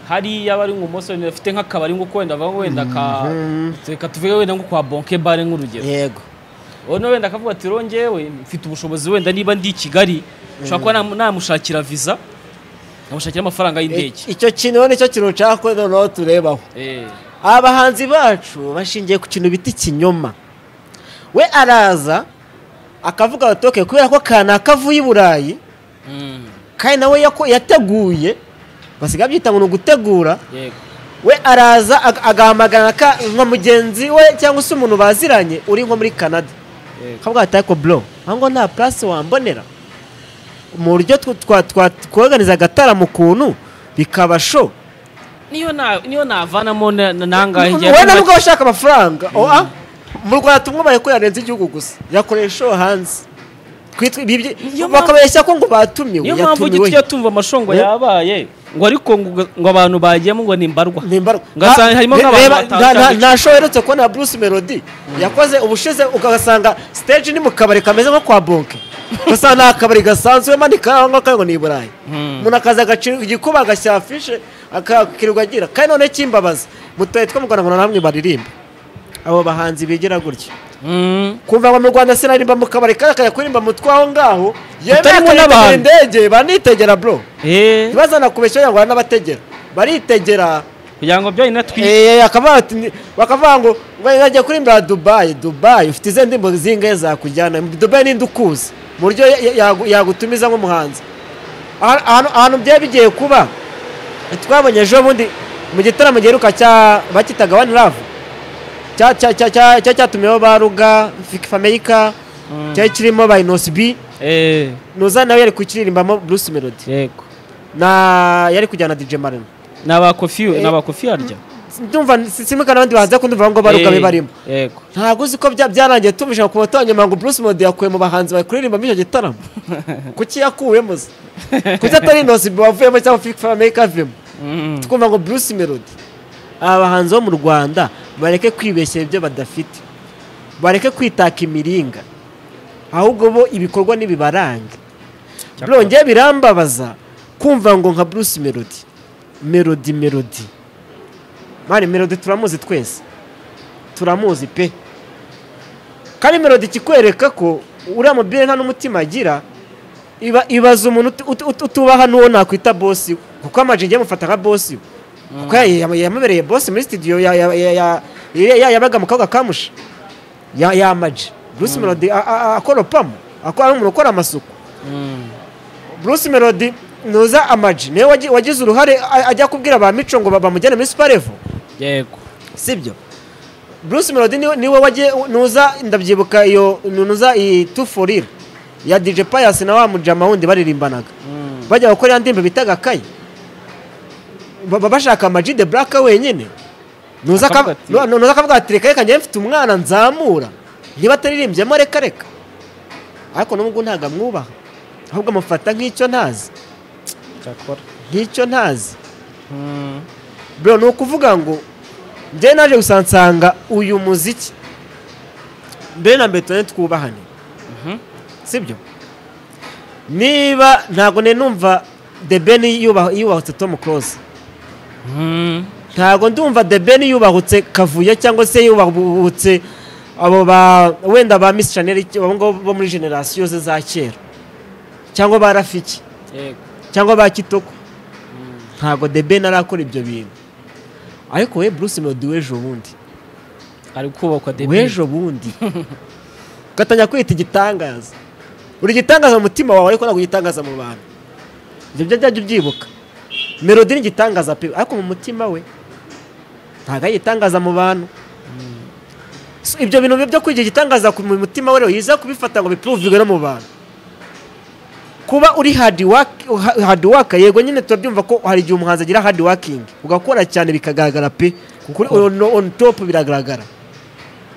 hariya bari nk'umusore afite nk'akabari nk'uko wenda ava wenda ka reka tuvuge wenda nko kwa bonke bare nk'urugero yego ubona wenda akavuga ati rongewe mfite ubushobozi wenda niba ndi i kigali nshobora kuba namu- namushakira viza nkamushakira amafaranga y'indege icyo kintu rero nicyo kintu nshaka ko noneho turebaho Eh, abahanzi bacu bashingiye ku kintu bita ikinyoma we araza akavuga abatoke kubera ko kanaka avuye i burayi mm, kandi nawe yako- yateguye basigaye byita ngo ni ugutegura yego we araza ag- agahamagara ka- nka mugenzi we cyangwa se umuntu baziranye uri nko muri canada Yego. akavuga ati ariko bro ahangaho nta purasi wambonera mu buryo tw- twa- twa- twoganiza agataramo ukuntu bikaba sho niyo na niyo navanamo na- na- nangahe njye wowe na yakomeje- nubwo abashaka amafaranga oa mu rwanda tumwubahe ko yarenze igihugu gusa yakoreye show hanze Kwitwa- ibi byi- Niyo mpamvu- bakabeshya ko ngo batumiwe niyo mpamvu yatumiwe ujya tumva amashongo Eh? yabaye ngo ariko ngo ngo abantu bagiyemo ngo ni imbarwa nimba Ugasanga harimo nk'abantu batanu cyangwa nta show aherutse kubona ya Bruce Melody yakoze ubushize ugasanga stage ni mu kabari kameze nko kwa Bonke gusa nta kabari gasanzwe manika aho ngaho ngo ni i Burayi Mm. umuntu akaza agacira igikuba agashyira afishe akakirirwa agira kandi none kimbabaza mutaye twamugana ngo na namwe baririmba abo bahanzi bigira gutya Mm. kumva ngo mu Rwanda sinarimba mu kabari kandi akajya kuririmba mu twaho ngaho Utarimo akajya n'abantu. kugura indege banitegera bro Eh, ntibazana kubeshya ngo n'abategera baritegera kugira ngo byo inatwi Eh, akavuga ati ni- bakavuga ngo bajya kurimbura Dubai Dubai ufite izi ndirimbo zingahe zakujyana Dubai ninde ukuzi mu buryo ya- ya- yagu- yagutumiza nk'umuhanzi Aha- ahantu ahantu byari bigiye kuba twabonye ejo bundi mu gitaramo giheruka cya bakitaga One Love cya- cya- cya- cya- cya- cyatumiweho baruga Fameyika cyari kirimo ba Inos B Eh, Nuza nawe yari kukiririmbamo Bruce Melody yego na yari kujyana na DJ Marino ni abakofi ni abakofi harya ndumva simukana abandi bahanzi ariko ndumva ngo baruka be Eh, barimo yego ntabwo uzi ko bya- byarangiye tumvise ku bato nyuma ngo Bruce Melody yakuye mu bahanzi bakuririmba muri icyo gitaramo kuki yakuwemo se kuki atari inosi bavuyemo cyangwa fifa amerika avuyemo Mm. twumva ngo Bruce Melody aba bahanzi bo mu Rwanda bareke kwibeshya ibyo badafite bareke kwitaka imiringa ahubwo bo ibikorwa n'ibibaranga byongeye birambabaza kumva ngo nka Bruce Melody Melody Melody mani Melody turamuzi twese turamuzi pe kandi Melody ikikwereka ko uriya mubyeyi nta n'umutima agira iba- ibaza umuntu utu- utu- utu- utubaha n'uwo nakwita bosi we kuko amajije ngiye mufata nka bosi we kuko ya- ya- yamubereye bosi muri studio ya- ya- ya- ya- ya- ya- yabaga mu kabuga kamusha yamaje Bruce Melody a- a- a- akoropamo akora ari umuntu ukora amasuku Mm. Bruce Melody nuza amaji niwe wagi- wagize uruhare a- ajya kubwira ba mico ngo ba- bamujyane muri Sparevo yego sibyo Bruce Melody niwe, niwe wagiye nuza ndabyibuka iyo nuza iyi two for real ya DJ Pius na wa mujama wundi baririmbanaga Mm. bajya gukora ya ndirimbo bitaga kayi Ba- ba- bashaka amaji the black wenyine nuza akavuga Akavuga ati- nu- nu- nuza akavuga ati reka reka njye mfite umwana nzamura niba ataririmbyemo reka reka ariko nubwo ntabwo amwubaha ahubwo amufata nk'icyo ntazi cyakora nk'icyo ntazi Mm. bro ni ukuvuga ngo njye naje gusansanga uyu muziki mbere na mbere tubone twubahane Mhm. sibyo niba ntabwo nari numva the ben yubahu- yubahutse tom close Mm. ntabwo ndumva the ben yubahutse kavuyo cyangwa se yubahutse abo ba wenda ba miss chanel abo ngabo bo muri generasiyo ze za kera cyangwa ba rafiki yego cyangwa ba kitoko ntabwo the ben arakora ibyo bintu ariko we bruce melody w'ejo bundi ari kubakwa debi w'ejo bundi ugatangira kwita igitangaza uri igitangaza mu mutima wawe ariko ntabwo ugitangaza mu bantu ibyo byo byajya ubyibuka melody ni igitangaza pe ariko mu mutima we ntabwo ayitangaza mu bantu So, ibyo bintu byo kwigira igitangaza ku mu mutima we rero yiza kubifata ngo bipuruvigwe no mu bantu kuba uri hard work ha- hard work yego nyine turabyumva ko hari igihe umuhanzi agira hard working ugakora cyane bikagaragara pe kuri on, on top biragaragara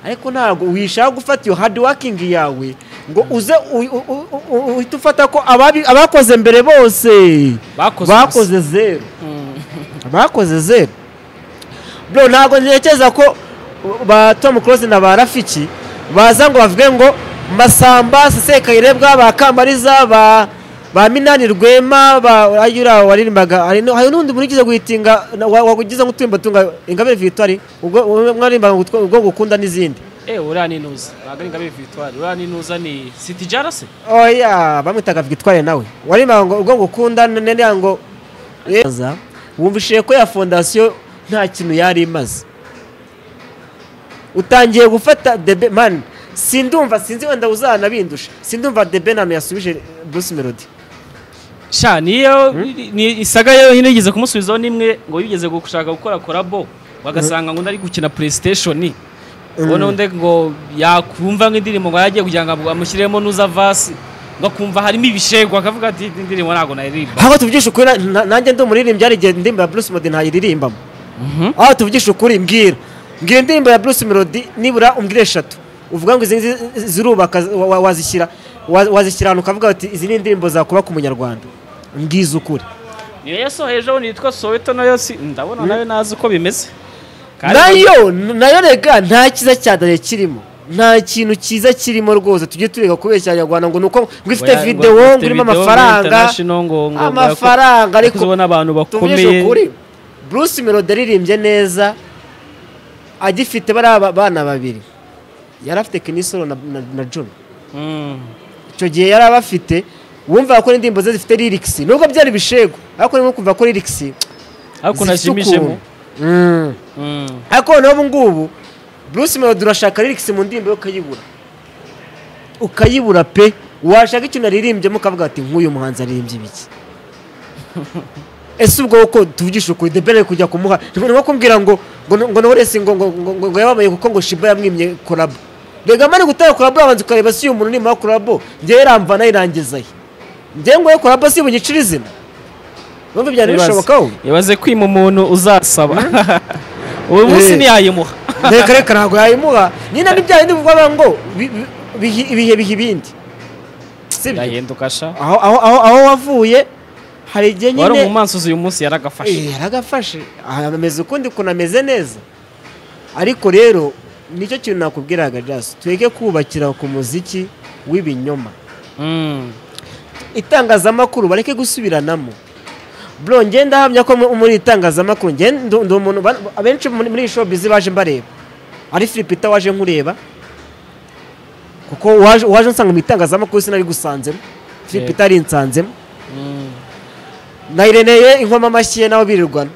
ariko ntabwo wishaka gufata iyo hard working yawe ngo uze u- u- u- u- u- uhite ufata ko ababi- abakoze mbere bose Bakoze bakoze zero bakoze zero bro ntabwo ntekereza ko ba tom close na ba rafiki baza ngo bavuge ngo masamba sesekaye bwa kambariza ba ba minani rwema ba ayura waririmbaga hari no- hari n'undi muntu ugize guhitinga na- wa- wagugize nk'uturimbo tunga ingabire victoire ubwo ubwo mwaririmbaga ngo ubwo gukunda n'izindi eee uriya ni intuza ntabwo ari ingabire victoire uriya ni intuza ni siti jarase oya bamwitaga victoire nawe waririmbaga ngo ubwo gukunda nene ngo Eza, wumvishije ko ya fondasiyo nta kintu yari imaze utangiye gufata debe mani sindumva sinzi wenda uzanabindusha sindumva debe nano yasubije bruce melody sha niyo ni isaga yo nyine yigeze kumusubizaho n'imwe ngo yigeze gushaka gukora korabo bagasanga ngo undi ari gukina playstation ngo n'undi ngo yakumva nk'indirimbo ngo yagiye kugira ngo amushyiremo n'uza vasi ngo akumva harimo ibishegwa akavuga ati "Iyi ndirimbo ntabwo nayiririmba aho tuvugisha ukuri na- na- nanjye ndi umuririmbyi hari igihe indirimbo ya bruce melody ntayiririmbamo aho tuvugisha ukuri mbwira mbwira indirimbo ya bruce melody nibura umbwire eshatu uvuga ngo izi ngizi zirubaka wa- wa- wazishyira wa- wazishyira ahantu ukavuga uti izi ni indirimbo zakubaka umunyarwanda mbwiza ukuri niyo yasohejeho nitwa soweto nayo si ndabona nayo nazi uko bimeze Kandi- nayo nayo rega nta cyiza cyadare kirimo nta kintu cyiza kirimo rwose tujye tureka kubeshya abanyarwanda ngo ni uko ngo ifite Ngo ya- ngo videwo ngo ifite irimo video, amafaranga international, ngo- ngo- ngo- amafaranga ariko ubona abantu tuvugishe bakomeye ukuri bruce melody aririmbye neza agifite bariya ba- bana babiri yari afite kinisoro na, na, na john Mm. icyo gihe yari abafite wumva ko indirimbo ze zifite lirikisi nubwo byari bishego ariko urimo kumva ko lirikisi zifite ariko unashimishemo ukuntu. Mm. Mm. ariko noneho ubu ngubu bruce melody urashaka lirikisi mu ndirimbo ye ukayibura ukayibura pe washaka ikintu aririmbyemo ukavuga ati nk'uyu muhanzi aririmbye ibiki ese ubwo uko tuvugisha ukuri the bene kujya kumuha ni nko kumbwira ngo ngo ngo na wese ngo ngo ngo ngo- ngo yababaye kuko ngo shiba yamwimye korabo rega mari gutera korabo abanza ukareba si uyu muntu ni ma korabo njyewe ramva nayirangizayo njyewe ngo yo korabo si bunyicira izina numva ibyari Ibaze- bishobokaho ibaze kwima umuntu uzasaba uyu munsi Eh. ntiyayimuha reka reka ntabwo yayimuha nyine ni bya bindi bivuga ngo bi- bi- bihi- ibihe biha ibindi si byo? yahinduka sha aho aho aho aho wavuye hari igihe wari nyine umumansuzi uyu munsi yaragafashe Eh, yaragafashe Ah, ameze ukundi ukuntu ameze neza ariko rero nicyo kintu nakubwiraga jasi tureke kubakira ku muziki w'ibinyoma Mm. itangazamakuru bareke gusubiranamo bro ngenda ndahamya ko mu- muri itangazamakuru njye ndu- ndi umuntu ba- abenshi muri muri iyi showbiz baje mbareba ari Philipita waje nkureba kuko waje waje nsanga mu itangazamakuru sinari gusanzemo Philipita ari nsanzemo Mm. na Ireneye inkoma amashyi ye nabo birirwana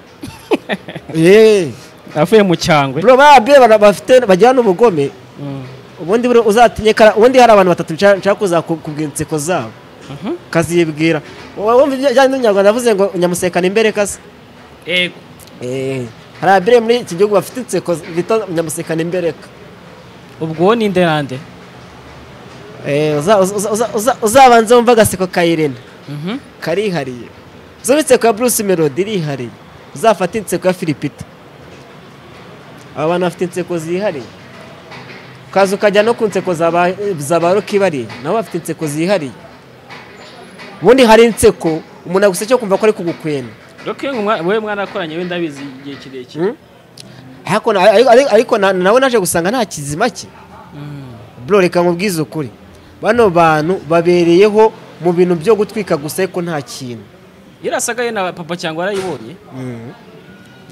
eh avuye mu cyangwe bro babye bana- bafite bajyana ubugome Mm. ubundi bro uzatinye kara ubundi hari abantu batatu nshaka nshaka kuzakubwira inseko zabo Mhm. kazibwira wowe wumva ibijyanye n'umunyarwanda yavuze ngo nyamusekana imbere kase Yego. Eh, hari abire muri iki gihugu bafite inseko bita nyamusekana imbereka ubwo wowe ni nde na nde Eh, uza- uza- uza- uza- uzabanza wumva agaseko ka irene Mhm. karihariye uzumva inseko ya bruce melody irihariye uzafata inseko ya filipita aba bantu bafite inseko zihariye ukaza ukajya no ku nseko za ba- za ba roki bariye nabo bafite inseko zihariye ubundi hari inseko umuntu aguseke kumva ko ari kugukwena Rocky ngo mwa- wowe mwanakoranye wenda abizi igihe kirekire Mm. Ariko na- ariko- ariko- ariko na- nawe naje gusanga nta kizima cye Mm. bro reka nkubwize ukuri bano bantu babereyeho mu bintu byo gutwika gusa ariko nta kintu yarasaga ye na papa cyangwa yarayibonye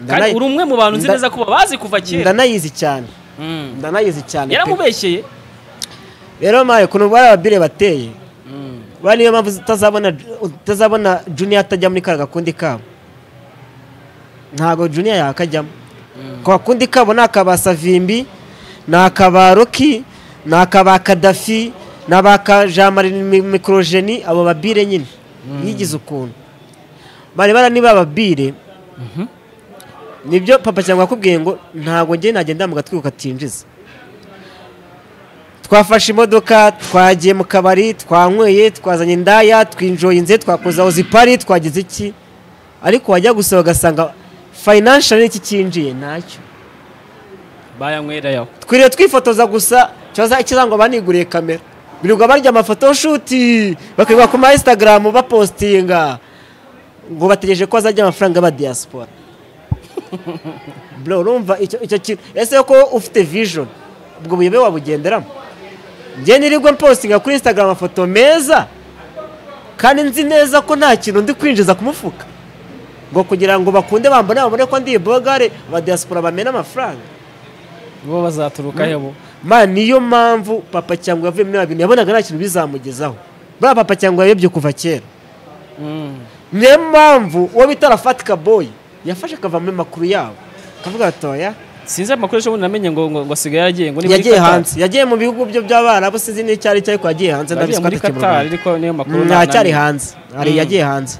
Ndanayi- kandi uri umwe mu bantu nzi nda- neza kuba bazi kuva kera ndanayizi cyane Mm. ndanayizi cyane pe. yaramubeshyeye rero maye ukuntu bari ababire bateye Mm. ba niyo mpamvu utazabona utazabona junior atajya muri kariya gakundi kabo ntabwo junior yakajyamo ku gakundi kabo ni akaba savimbi ni akaba roki ni akaba kadafi ni abaka jean marie Mi- mikorojeni abo babire nyine yigize ukuntu barebana niba ababire nibyo papa cyangwa yakubwiye ngo ntabwo njye nagenda mu gatwiko katinjiza twafashe imodoka twagiye mu kabari twanyweye twazanye indaya twinjoye inze twakoze aho zipari twagize iki ariko wajya gusaba ugasanga financial n'iki cyinjiye ntacyo bayanywera yaho twiriwe twifotoza gusa ikibazo ikiza ngo baniguriye kamera birirwa barya amafoto nshuti bakirirwa ku ma instagram bapostinga ngo bategereje ko hazajya amafaranga ba diaspora bro urumva icyo icyo kintu ese ko ufite vision ubwo buyobe wabugenderamo njye nirigwe mpostinga kuri instagram amafoto meza kandi nzi neza ko nta kintu ndi kwinjiza ku mufuka ngo kugira ngo bakunde bambone babone ko ndi ibogare ba diaspora bamena amafaranga bo bazaturuka he bo ma niyo mpamvu papa cyangwa yavuye muri bintu yabonaga nta kintu bizamugezaho buriya papa cyangwa yayobye kuva kera Mm. niyo mpamvu uwo bita rafatika boyi yafashe akava muri makuru yabo akavuga atoya sinzi amakuru ejo bundi namenye ngo ngo ngo asigaye yagiye ngo ni muri yagiye Qatar. hanze yagiye mu bihugu byo by'abarabu sinzi n'icyo ari cyo ariko yagiye hanze yagiye muri atakiri mu Qatar Rwanda. ariko niyo makuru Mm, na- aracyari na- hanze hari Mm. yagiye hanze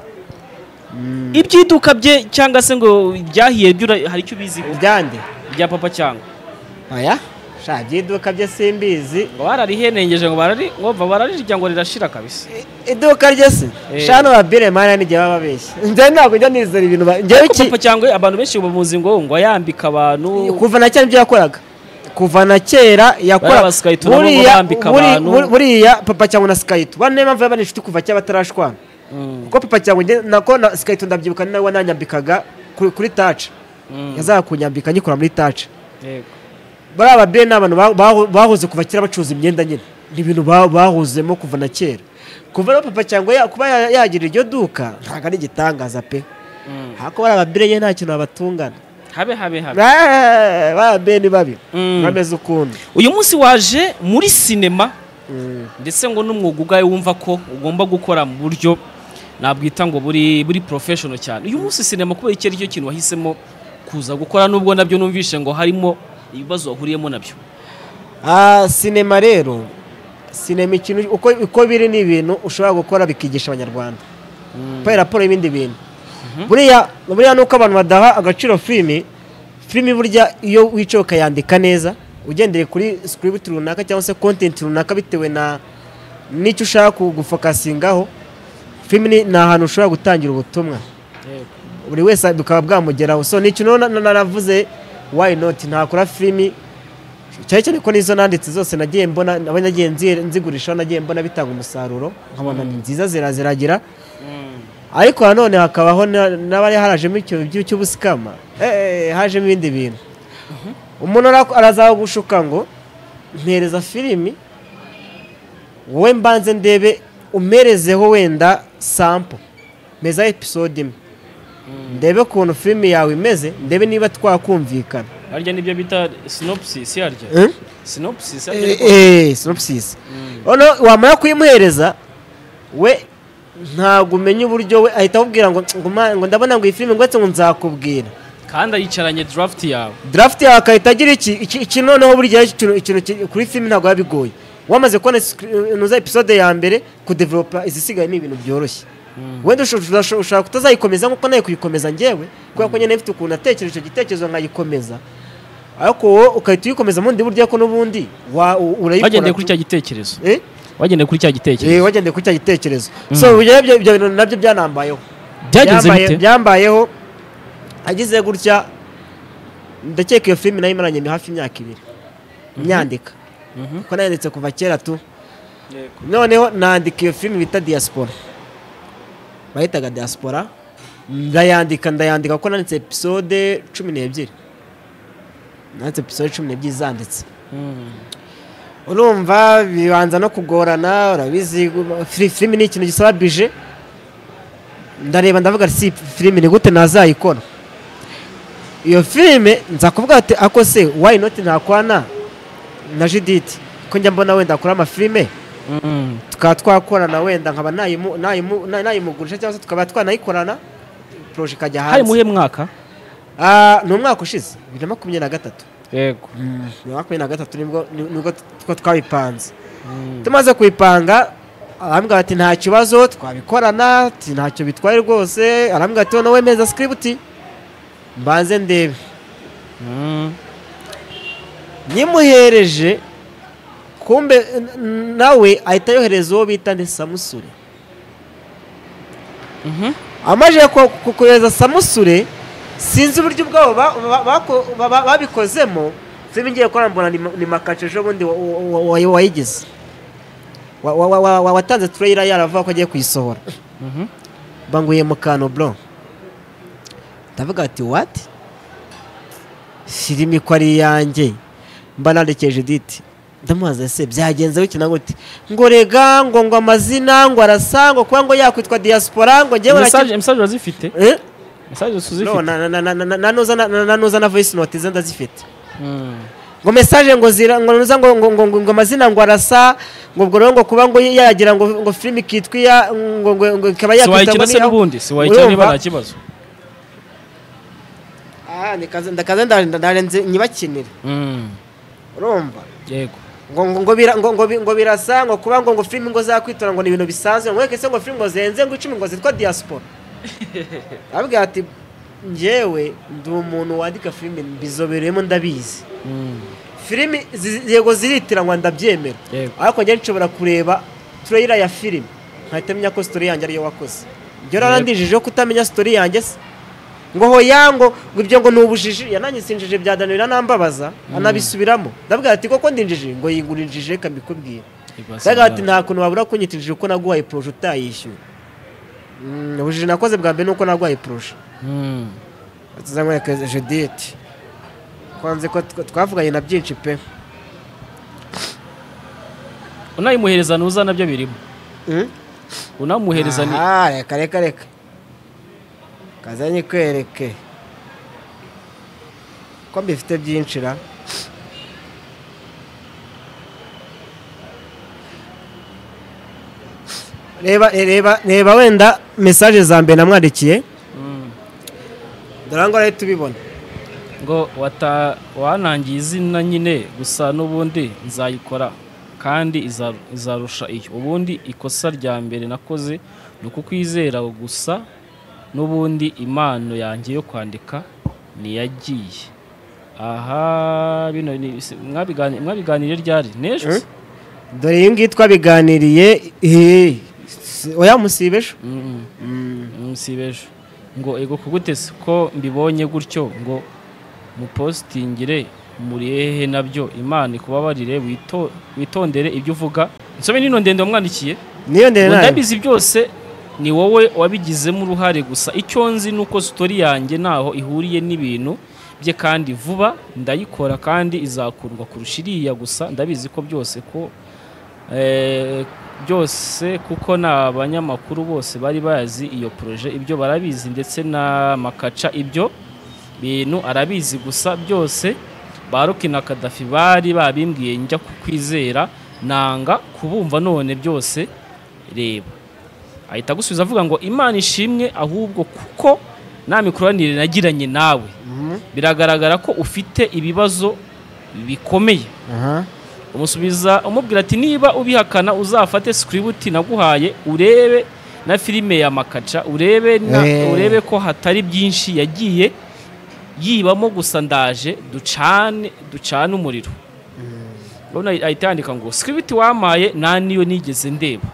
ibyiduka bye cyangwa se ngo byahiye byura- hari icyo ubiziho byande bya papa cyangwa aya sha by'iduka bye simbizi ngo bararihenengeje ngo barari ngo bararirya ngo rirashira kabisa I- iduka rye se Eh. sha no babire mara n'igihe baba babeshye njye ntabwo njya nizera ibintu ba- njyewe Ariko iki papa cyangwa abantu benshi bamuzi ngo ngo yambika abantu kuva na kera nibyo yakoraga kuva na kera yakoraga Barabasikayitura nabo barambika buri- abantu. buri- buriya papa cyangwa na sikayito bane mpamvu yaba ari inshuti kuva kera batarashwana Mm, kuko papa cyangwa njye- nako na sikayito ndabyibuka ni nawe wananyambikaga kuri, kuri taci mm, yazaga kunyambika nyikora muri taci yego. bariya babyeyi ni abantu ba- baho- bahoze kuva kera bacuruza imyenda nyine ni ibintu ba- bahozemo kuva na kera kuva rero papa cyangwa ya- kuba ya- yagira iryo duka ntabwo ari igitangaza pe Mm. ariko bariya babyeyi nta kintu babatungana habe habe habe Eh, bariya babyeyi ni babi Mm. bameze ukundi uyu munsi waje muri sinema ndetse ngo n'umwuga ubwawe wumva ko ugomba gukora mu buryo nabwita ngo buri buri porofeshono cyane uyu munsi sinema kubera icyo ari cyo kintu wahisemo kuza gukora nubwo nabyo numvishe ngo harimo ibibazo wahuriyemo nabyo Ah, sinema rero sinema ikintu uko, uko biri ni ibintu ushobora gukora bikigisha abanyarwanda kuko raporo y'ibindi bintu buriya buriya nuko abantu badaha agaciro filimi filimi burya iyo wicaye ukayandika neza ugendeye kuri script runaka cyangwa se content runaka bitewe na n'icyo ushaka gufokasingaho filimi ni- ni ahantu ushobora gutangira ubutumwa buri wese bukaba bwamugeraho so ni ikintu na- na- naravuze why not ntakora filimi cyane cyane ko n'izo nanditse zose nagiye mbona nabo nagiye nzi- nzigurishaho nagiye mbona bitanga umusaruro nkabona ni nziza zira ziragira ariko nanone hakabaho na- n'abari harajemo icyo cy'ubusikama eh, hajemo ibindi bintu umuntu ara- arazagushuka ngo mpereza filimi wowe mbanze ndebe umerezeho wenda sampo meza episode imwe ndebe ukuntu filimi yawe imeze ndebe niba twakumvikana harya nibyo bita sinopsis harya Eh? sinopsis eee sinopsis noneho wamara kuyimuhereza we ntabwo umenya uburyo we ahita akubwira ngo ngo ma- ngo ndabona ngo iyi filime ngwetse ngo nzakubwira kandi ayicaranye draft yawe draft yawe akahita agira iki iki- iki noneho buri gihe ikintu ikintu ki- kuri filime ntabwo biba bigoye wamaze kubona scr- inoza episode ya mbere kudevelopa izisigaye ni ibintu byoroshye wenda usho- usho- ushobora kutazayikomeza nk'uko nayo kuyikomeza njyewe kubera ko nyine ifite ukuntu natekereje icyo gitekerezo nkayikomeza ariko wowe ugahita uyikomeza mu bundi buryo ko n'ubundi wa- u- urayikora wagendeye kuri tu- cya gitekerezo Eh? wagendeye kuri cya Eh, gitekerezo wagendeye kuri cya gitekerezo so ibyo ibyo- ibyo bintu nabyo byanambayeho byagenze Byambaye- bite byambayeho agize gutya ndakeka iyo filime nayo imaranye ni hafi imyaka ibiri nyandika Mhm. kuko nayanditse kuva kera tu noneho nandika iyo filime bita diaspora bayitaga diaspora ndayandika ndayandika kuko nanditse episode cumi n'ebyiri nanditse episode cumi n'ebyiri zanditse Mm. urumva bibanza no kugorana urabizi fili- filimi ni ikintu gisaba bije ndareba ndavuga si filimi ni gute nazayikora iyo filime nza kuvuga ati ako se why not ntakwana na judith ko njya mbona wenda akora amafilime Mm. tukaba twakorana wenda nkaba nayimu- nayimu- na- nayimugurisha cyangwa se tukaba twanayikorana poroje ikajya hari hanze muhe mwaka Ah, ni umwaka ushize bibiri na makumyabiri na gatatu yego bibiri na makumyabiri na gatatu nibwo nibwo two twabipanze tumaze kuyipanga arambwira ati nta kibazo twabikorana ati ntacyo bitwaye rwose arambwira ati wowe meza sikiributi mbanze ndebe Mm. nyimuhereje kumbe n- n- nawe ahita yohereza uwo bita ni samusure Mhm. amajije ko- ku- kohereza samusure sinzi uburyo ubwabo ba- ba- bako- ba- ba- babikozemo filime ngiye gukora mbona ni ma- ni makaca ejo bundi wa- wa- wa- wa- wayigize Wa- wa- wa- wa- wa- watanze tureyira yaravuga ko agiye kuyisohora Mhm. banguye mu kantu bro ndavuga ati wati filime ko ari iyanjye mba nandikije diti ndamubaza ese byagenze bikina gute ngo rega ngo ngo amazina ngo arasa ngo kuba ngo yakwitwa diaspora ngo njyewe mesaje mesaje urazifite Eh? mesaje No, tuzifite na- na- na- na- na- nanuza na- na- nanuza na voice note ze ndazifite Mm. ngo message ngo zira ngo nuza ngo ngo ngo ngo, ngo amazina ngo arasa ngo ubwo rero ngo kuba ngo yagira ngo ngo film kitwa iya ngo ngo ngo ikaba si yakwitwa ngo wayikina se ni- n'ubundi si wayikina niba Urumva? nta kibazo ah nikaze ndakaze ndarinda ndarenze nyibakinire Mm. urumva yego ngo ngo ngo bira ngo ngo bi- ngo birasa ngo kuba ngo ngo film ngo zakwitura ngo ni ibintu bisanzwe ngo reka se ngo film ngo zenze ngo icumi ngo zitwa diaspora ababwira ati njyewe ndi umuntu wandika film mbizobereyemo ndabizi Mm. filimi zi- yego ziritiranwa ndabyemera Yego. ariko njye nshobora kureba turayira ya filimi nkahita menya ko sitori yanjye ariyo wakoze ibyo Yego. rarandijije kutamenya sitori yanjye se ngo hoya ngo ngo ibyo ngo ni ubujiji yananye sinjije bya danira nambabaza anabisubiramo ndavuga ati koko ndinjije ngo yigurinjije reka mbikubwire Ibasa ndavuga ati bwawe. nta kuntu wabura kunyitirije uko naguhaye poroje utayishyuye Mm, ubujiji nakoze bwa mbere ni uko naguhaye poroje Mm. tuzamwereka judith kwanze ko tw- twavuganye na byinshi pe unayimuhereza ntuza nabyo birimo unamuhereza ni Aha, reka reka reka kaza nyikwereke ko mbifite byinshi ra reba reba reba wenda mesaje za mbere namwandikiye Mm. dore ngo rero tubibona ngo wata wanangiye izina nyine gusa n'ubundi nzayikora kandi iza- izarusha iyo ubundi ikosa rya mbere nakoze ni ukukwizera gusa n'ubundi impano yanjye yo kwandika ntiyagiye aha bino ni- si- mwabigani- mwabiganiriye ryari n'ejo Eh? dore iyi ngiyi twabiganiriye eh, si- oya musibe ejo Mm, mm, si b'ejo ngo ego kugutese ko mbibonye gutyo ngo mupositingire muri hehe nabyo imana ikubabarire wito- witondere ibyo uvuga nsome nino ndende wamwandikiye niyo ndende ngo nayo ndabizi byose ni wowe wabigizemo uruhare gusa icyo nzi ni uko sitori yanjye ntaho ihuriye n'ibintu bye kandi vuba ndayikora kandi izakundwa kurusha iriya gusa ndabizi ko byose ko eh, byose kuko ni abanyamakuru bose bari bazi iyo poroje ibyo barabizi ndetse n'amakaca ibyo bintu arabizi gusa byose baruki na kadafi bari babimbwiye njya kukwizera nanga kubumva none byose reba ahita agusubiza avuga ngo imana ishimwe ahubwo kuko nta mikoranire nagiranye nawe biragaragara ko ufite ibibazo bikomeye aha umusubiza umubwira ati niba ubihakana uzafate sikiributi naguhaye urebe na filime ya makaca urebe, na, Eh. urebe ko hatari byinshi yagiye yibamo gusa ndaje ducane ducane umuriro urabona ahita yandika ngo sikiributi wamaye nta niyo nigeze ndeba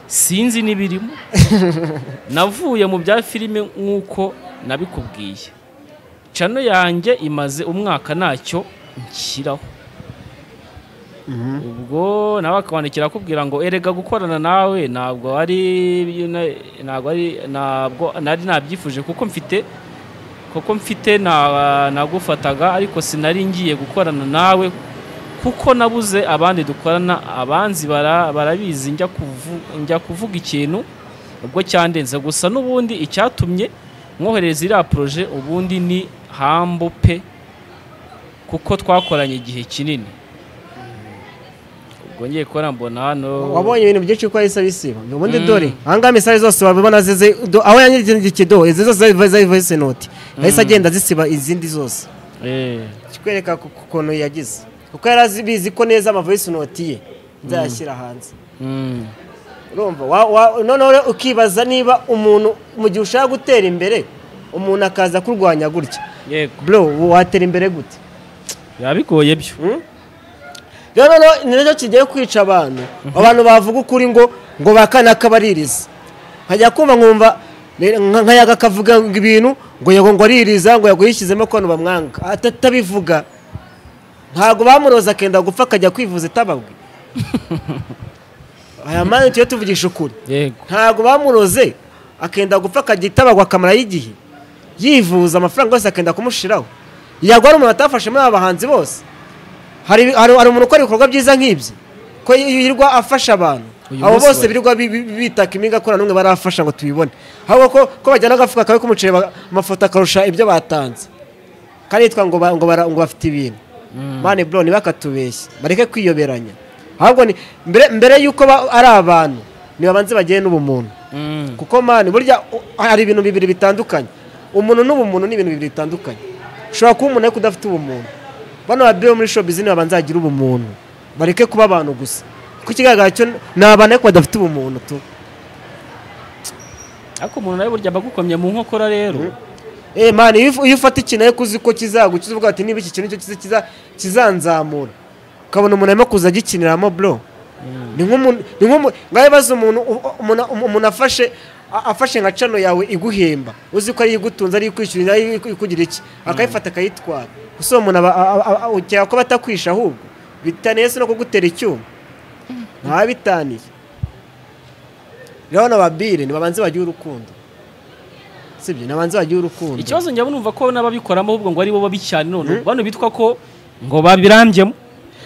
sinzi n'ibirimo navuye mu bya filime nk'uko nabikubwiye cano yanjye imaze umwaka ntacyo nshyiraho ubwo nawe akabandikira akubwira ngo erega gukorana nawe ntabwo ari ntabwo ari ntabwo nari nabyifuje kuko mfite kuko mfite na- nagufataga ariko sinari ngiye gukorana nawe kuko nabuze abandi dukorana abanzi bara- barabizi njya kuvu- njya kuvuga ikintu ubwo cyandenze gusa n'ubundi icyatumye mwohereza iriya poroje ubundi ni hambu pe kuko twakoranye igihe kinini ubwo ngiye kubona mbona hano wabonye ibintu byinshi uko yahise abisiba ubundi Mm. dore ahangaha misari zose wabibona zize do- aho yanyigiye do izi zose zari zari voice note yahise agenda zisiba izindi zose Eh, kikwereka ku ku- kuntu yagize kuko yari abizi ko neza ama voice note ye nzayashyira hanze mm, urumva wa- wa- noneho rero ukibaza niba umuntu mu gihe ushaka gutera imbere umuntu akaza kurwanya gutya yego bro watera imbere gute biba bigoye byo rero noneho ni nacyo kigiye kwica abantu abantu bavuga ukuri ngo ngo bakana kabaririza nkajya kumva nkumva re- nka- nkayaga akavuga ibintu ngo yego ngo aririza ngo yego yishyizemo ko abantu bamwanga atatabivuga ntabwo bamuroza akenda gupfa akajya kwivuza itababwe aya mani tujye tuvugisha ukuri yego ntabwo bamuroze akenda gupfa akajya itabagwa akamara y'igihe yivuza amafaranga yose akenda kumushiraho yagwa ari umuntu atafashe muri aba bahanzi bose hari hari hari umuntu ukora ibikorwa byiza nk'ibyo ko yirirwa afasha abantu Uyu abo munsi bose bari- birirwa bi- bi- bitaka imiga ko na n'umwe barafasha ngo tubibone ahubwo ko ko bajyana agafuka kawe k'umuceri ba- amafoto akarusha ibyo batanze karitwa ngo ba- ngo bara- ngo bafite ibintu mani bro ntibakatubeshye bareke kwiyoberanya ahubwo ni- mbere mbere y'uko ba- ari abantu nibabanze bagire n'ubumuntu Mm. kuko mani burya u- hari ibintu bibiri bitandukanye umuntu n'ubumuntu ni ibintu bibiri bitandukanye ushobora kuba umuntu ariko udafite ubumuntu bano ba bo muri shopizi babanza bagire ubumuntu bareke kuba abantu gusa kuko ikigaragara cyo ni abantu ariko badafite ubumuntu tu ariko umuntu nawe burya abagukomye mu nkokora rero Eh man iyo uf- iyo ufata ikintu ariko uzi ko kizagukiza uvuga ati niba iki kintu cyo kiza kiza- kizanzamura ukabona umuntu arimo kuza agikiniramo bro ni nk'umuntu ni nk'umuntu ngaho baza umuntu u- u- umuntu- um- umuntu afashe a- afashe nka cano yawe iguhemba uzi ko ariyo igutunze ariyo ikwishyurira ariyo iku- ikugira iki akayifata akayitwara gusa uwo muntu aba- a- a- a- ukeka ko batakwisha ahubwo bitaniye si no kugutera icyuma ntabitaniye rero n'ababire ntibabanze bagire urukundo sibyo ntibabanze bagire urukundo ikibazo njya numva ko n'ababikoramo ahubwo ngo ari bo babi cyane none bano bitwa ko ngo babirambyemo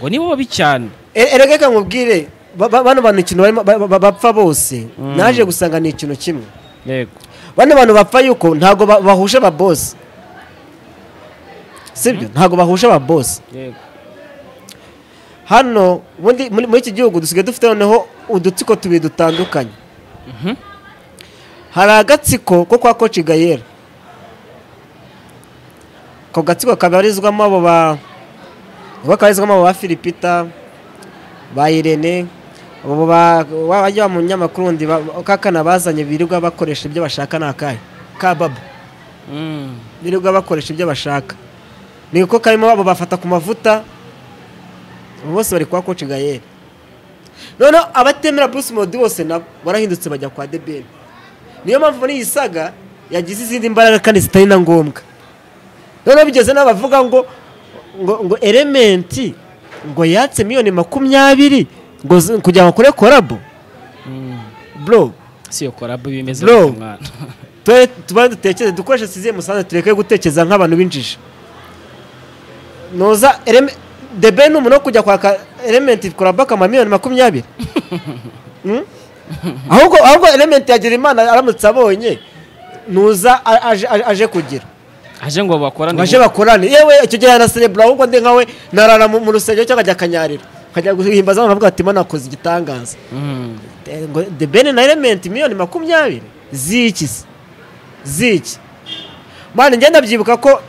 ngo nibo babi cyane erega reka nkubwire ba- ba- bano bantu ikintu barimo ba- ba- bapfa bose naje gusanga ni ikintu kimwe yego bano bantu bapfa yuko ntabwo ba- bahuje ababosi sibyo ntabwo bahuje ababosi yego hano ubundi muri muri iki gihugu dusigaye dufite noneho udutsiko tubiri dutandukanye hari agatsiko ko kwa koci gayera ako gatsiko kabarizwamo abo ba niko kabarizwamo abo ba filipita ba irene abo ba ba- bajya mu nyamakuru ndi kakana bazanye birirwa bakoresha ibyo bashaka ni akahe ka babo Mm. birirwa bakoresha ibyo bashaka ni uko karimo abo bafata ku mavuta abo bose bari kwa koci gayeri noneho abatemera bruce modi bose nabo barahindutse bajya kwa debeni niyo mpamvu n'iyi saga yagize izindi mbaraga kandi zitari na ngombwa noneho bigeze n'aho bavuga ngo ngo ngo elementi ngo yatse miliyoni makumyabiri ngo z- kugira ngo akore korabo bro si iyo korabu bimeze Bro. gutyo mwana. twe tuba dutekereze dukoreshe siziye musanze tureke gutekereza nk'abantu b'injiji noza eleme debe ni umuntu wo kujya kwaka elementi korabaka miliyoni makumyabiri Mm? ahubwo ahubwo elementi yagira imana aramutse abonye nuza a- aje- aje- aje kugira aje ngo bakorane ngo aje bakorane yewe icyo gihe yanaserebura ahubwo ndi nkawe narara mu mu rusengero cyangwa akajya akanyarira akajya guhimbaza abantu avuga ati imana yakoze igitangaza Mm. Eh, ngo the ben na element miliyoni makumyabiri z'iki se z'iki mwana njye ndabyibuka ko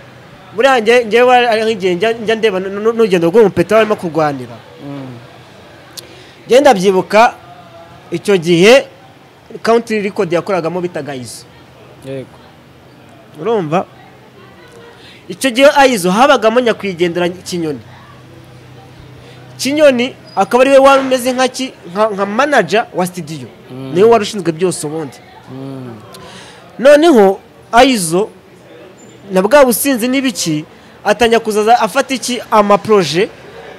buriya njye njyewe ari nk'igihe njya njya ndeba nu- nu- n'urugendo rw'umupeta barimo kurwanira Mm. njye ndabyibuka icyo gihe country record yakoragamo bitaga izo yego urumva icyo gihe ayizo habagamo nyakwigendera kinyoni kinyoni akaba ariwe wari umeze nka ki- nka- nka manager wa studio niwe wari ushinzwe byose ubundi Mm. noneho ayizo na bwa businzi n'ibiki atangira kuzaza afata iki amaproje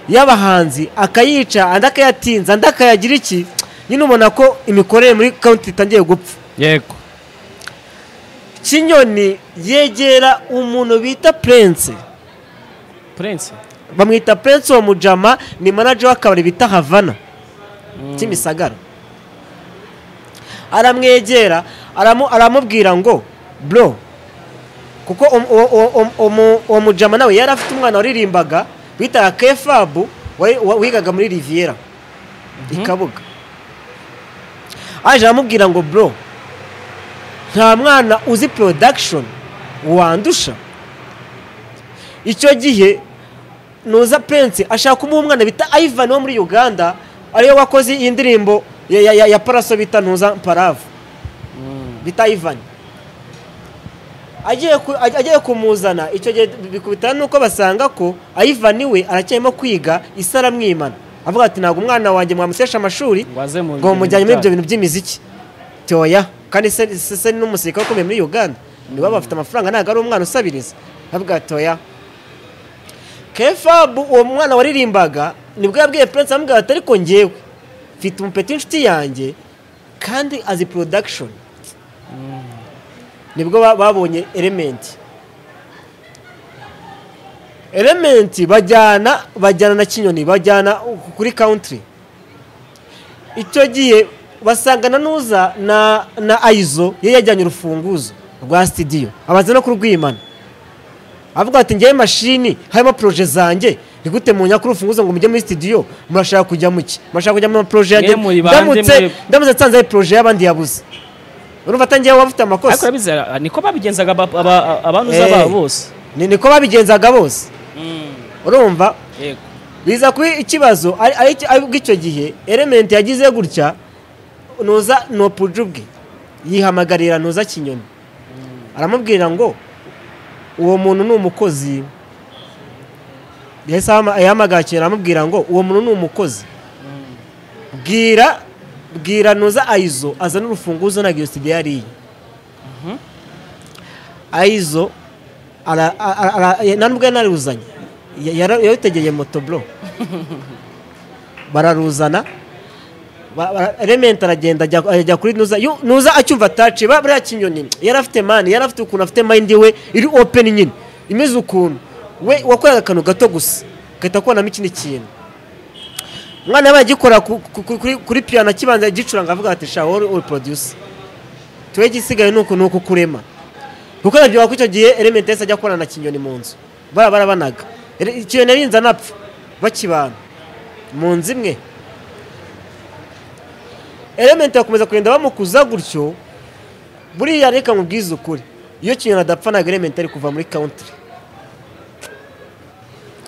y'abahanzi akayica andi akayatinza andi akayagira iki nyine ubona ko imikorere muri county itangiye gupfa yego kinyoni yegera umuntu bita prince prince bamwita prince wa mujama ni manager w'akabari bita havana Mm. kimisagara aramwegera aramu- aramubwira ngo bro kuko um- uwo- uwo- uwo- uwo- uwo mujama nawe yari afite umwana waririmbaga bitaga kefabu wari- wa- wigaga muri riviera i kabuga aje aramubwira ngo bro nta mwana uzi production wandusha icyo gihe nuza pensi ashaka kumuha umwana bita ivan wo muri uganda ariwe wakoze iyi ndirimbo ya, ya, ya, ya paraso bita ntuza mparavu Mm. bita ivan agiye ku- aj- agiye kumuzana icyo gihe bikubitana nuko basanga ko ivan we aracyarimo kwiga isi aramwimana avuga ati ntabwo umwana wanjye mwamusesha amashuri ngo aze mu ngo mujyanye muri ibyo bintu by'imiziki toya kandi se se- se ni n'umusirikare ukomeye muri uganda nibo bafite amafaranga ntabwo ari umwana usabiriza avuga toya kefabu uwo mwana waririmbaga nibwo yabwiye prince amubwira ati ariko ngewe mfite umupeti w'inshuti yanjye kandi azi production nibwo ba- babonye element elementi bajyana bajyana na kinyoni bajyana kuri country icyo gihe basangana n'uza na na ayizo ye yajyanye urufunguzo rwa sitidiyo abanza no kurwimana avuga ati ngewe mashini harimo poroje zanjye ni gute munya kuri urufunguzo ngo mujye muri sitidiyo murashaka kujya mu ki murashaka kujya mu poroje yanjye Mwe muri bande, ndamutse mwe- ndamutse nsanze ari poroje y'abandi yabuze urumva atangiye wabafite ariko amakosa urabizera niko babigenzaga aba- aba- abanuza Eh. babo bose ni niko babigenzaga bose urumva yego biza kuba ikibazo ari- ari iki- aribwo icyo gihe elementi yagize gutya nuza nopuje ubwe yihamagarira nuza kinyoni aramubwira ngo uwo muntu ni umukozi yahise ahama- yahamagara kinyoni aramubwira ngo uwo muntu ni umukozi bwira bwira nuza ayizo azana urufunguzo na giyoside yariye ayizo ara- ara- ara- nta n'ubwo yanaruzanye Ya- yara- yarutegeye motoburo bararuzana ba- bara- elementi aragenda ajya- ajya kuri nuza yu- nuza acyumva ataci buriya kinyoni yari afite mani yari afite ukuntu afite mayindi we iri openi nyine imeze ukuntu we wakoraga akantu gato gusa ugahita kubonamo ikindi kintu umwana yabaye agikora ku- ku- ku- kuri- kuri piyano akibanza agicuranga avuga ati shaho uri uri poroduyusi tuwe igisigaye ni uku ni uku kurema kuko nabyo wakora icyo gihe elementi yahise ajya gukorana na kinyoni mu nzu bara barabanaga Ere- ikinyoni yarinze anapfa bakibana mu nzu imwe elementi bakomeza kugenda bamukuza gutyo buriya reka mubwize ukuri iyo kinyoni adapfa ntabwo elementi ari kuva muri country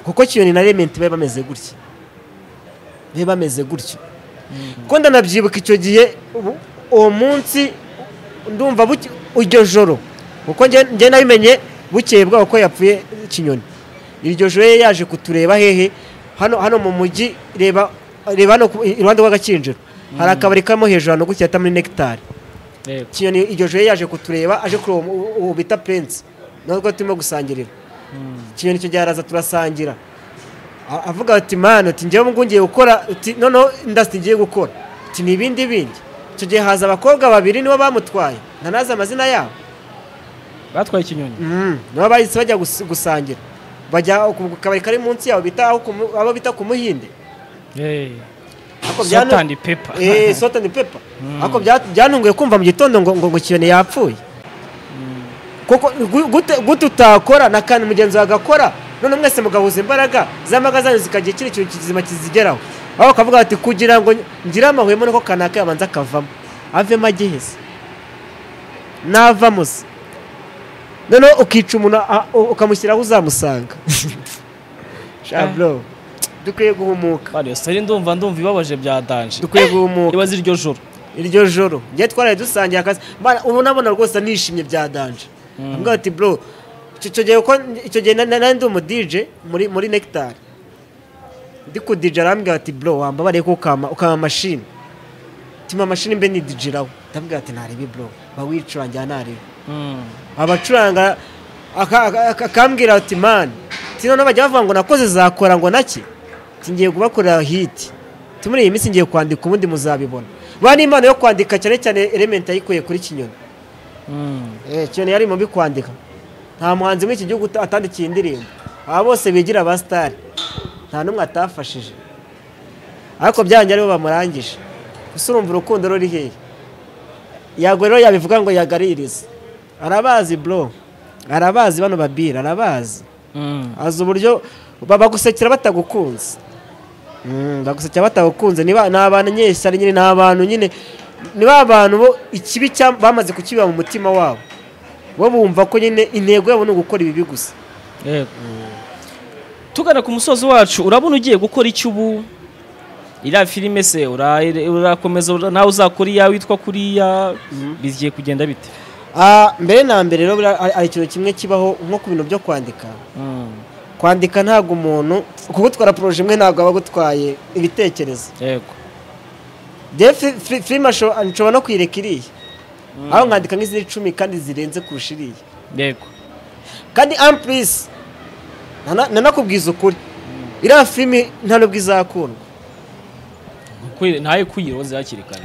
kuko kinyoni na elementi bari bameze gutya bari bameze gutya kuko ndanabyibuka icyo gihe ubu- uwo munsi ndumva buke- iryo joro kuko nge nge nabimenye bukeye bwabo ko yapfuye kinyoni iryo joro ye yaje kutureba hehe hano hano mu mujyi reba reba hano ku- iruhande rw'agakinjiro hari akabari karimo hejuru hano gutya hata muri nekitari yego kinyoni iryo joro yaje kutureba aje kuri uwo mu- uwo bita pensi natwo turimo gusangirira kinyoni icyo gihe araza turasangira A- avuga ati mani uti njyewe ngo ngiye gukora uti noneho indasitiri ngiye gukora uti ni ibindi bindi icyo gihe haza abakobwa babiri nibo bamutwaye ntanazi amazina yabo batwaye ikinyoni Mm, nibo bahise bajya gus- gusangira bajya ku kabari kari munsi yabo bita aho ku mu- abo bita ku muhinde Ariko byanu- sotandi pepa Eh, salt and pepper ariko bya- byantunguye kumva mu gitondo ngo ngo ngo kiyoni yapfuye kuko gu- gute gute utakora na kandi mugenzi wawe agakora none mwese mugahuza imbaraga z'ambaga zanyu zikagira ikindi kintu kizima kizigeraho aho bakavuga bati kugira ngo ngire amahwemo niko kanaka yabanza akavamo avemo agihese navamo se noneho ukica umuntu a- u- ukamushyiraho uzamusanga shabro dukwiye guhumuka bariyo sitari ndumva ndumva ibabaje bya danje dukwiye guhumuka ibaze iryo joro iryo joro njye twaraye dusangiye akazi Mana, ubu nabona rwose nishimye bya danje mbwa ati bro icyo- icyo gihe uko- icyo gihe na- na- nari ndi umu DJ muri muri Nectar ndi ku DJ arambwira ati bro wambabariye ko ukama ukama machine tima machine mbe ni DJ rawo ndabwira ati ntarebe bro bawicurangira ntarebe abacuranga aka- aka- aka- akambwira ati man tino bajya bavuga ngo nakoze zakora ngo nake ngiye kubakorera hiti muri iyi minsi ngiye kwandika ubundi muzabibona ba ni impano yo kwandika cyane cyane elementi yayikuye kuri kinyoni Eh, kinyoni yari mu bikwandika nta muhanzi muri iki gihugu uta- atandikiye indirimbo aba bose bigira ba sitari nta n'umwe atafashije ariko byanjye aribo bamurangije gusa urumva urukundo ruri hehe yagwe rero yabivuga ngo yagaririze arabazi bro arabazi bano babira arabazi azi uburyo ba- bagusekera batagukunze Mm, bagusekera batagukunze ni ba- ni abantu nyeshyari nyine ni abantu nyine ni ba bantu bo ikibi cya- bamaze kukibiba mu mutima wabo bo bumva ko nyine intego yabo ni ugukora ibibi gusa yego tugana ku musozi wacu urabona ugiye gukora icyo ubu iriya filime se ura- urakomeza ura- nawe uzakora iya witwa kuriya bigiye kugenda bite Ah, mbere na mbere rero buriya hari hari ikintu kimwe kibaho nko ku bintu byo kwandika kwandika ntabwo umuntu kugutwara poroje imwe ntabwo aba agutwaye ibitekerezo yego Njyewe fi- fi- filime asho- nshobora no kuyireka iriya aho nkandika nk'iziri icumi kandi zirenze kurusha iriya yego kandi ampurisi nanakubwiza ukuri iriya filime nta nubwo izakundwa Kwi- ntaye kwiyiroza hakiri kare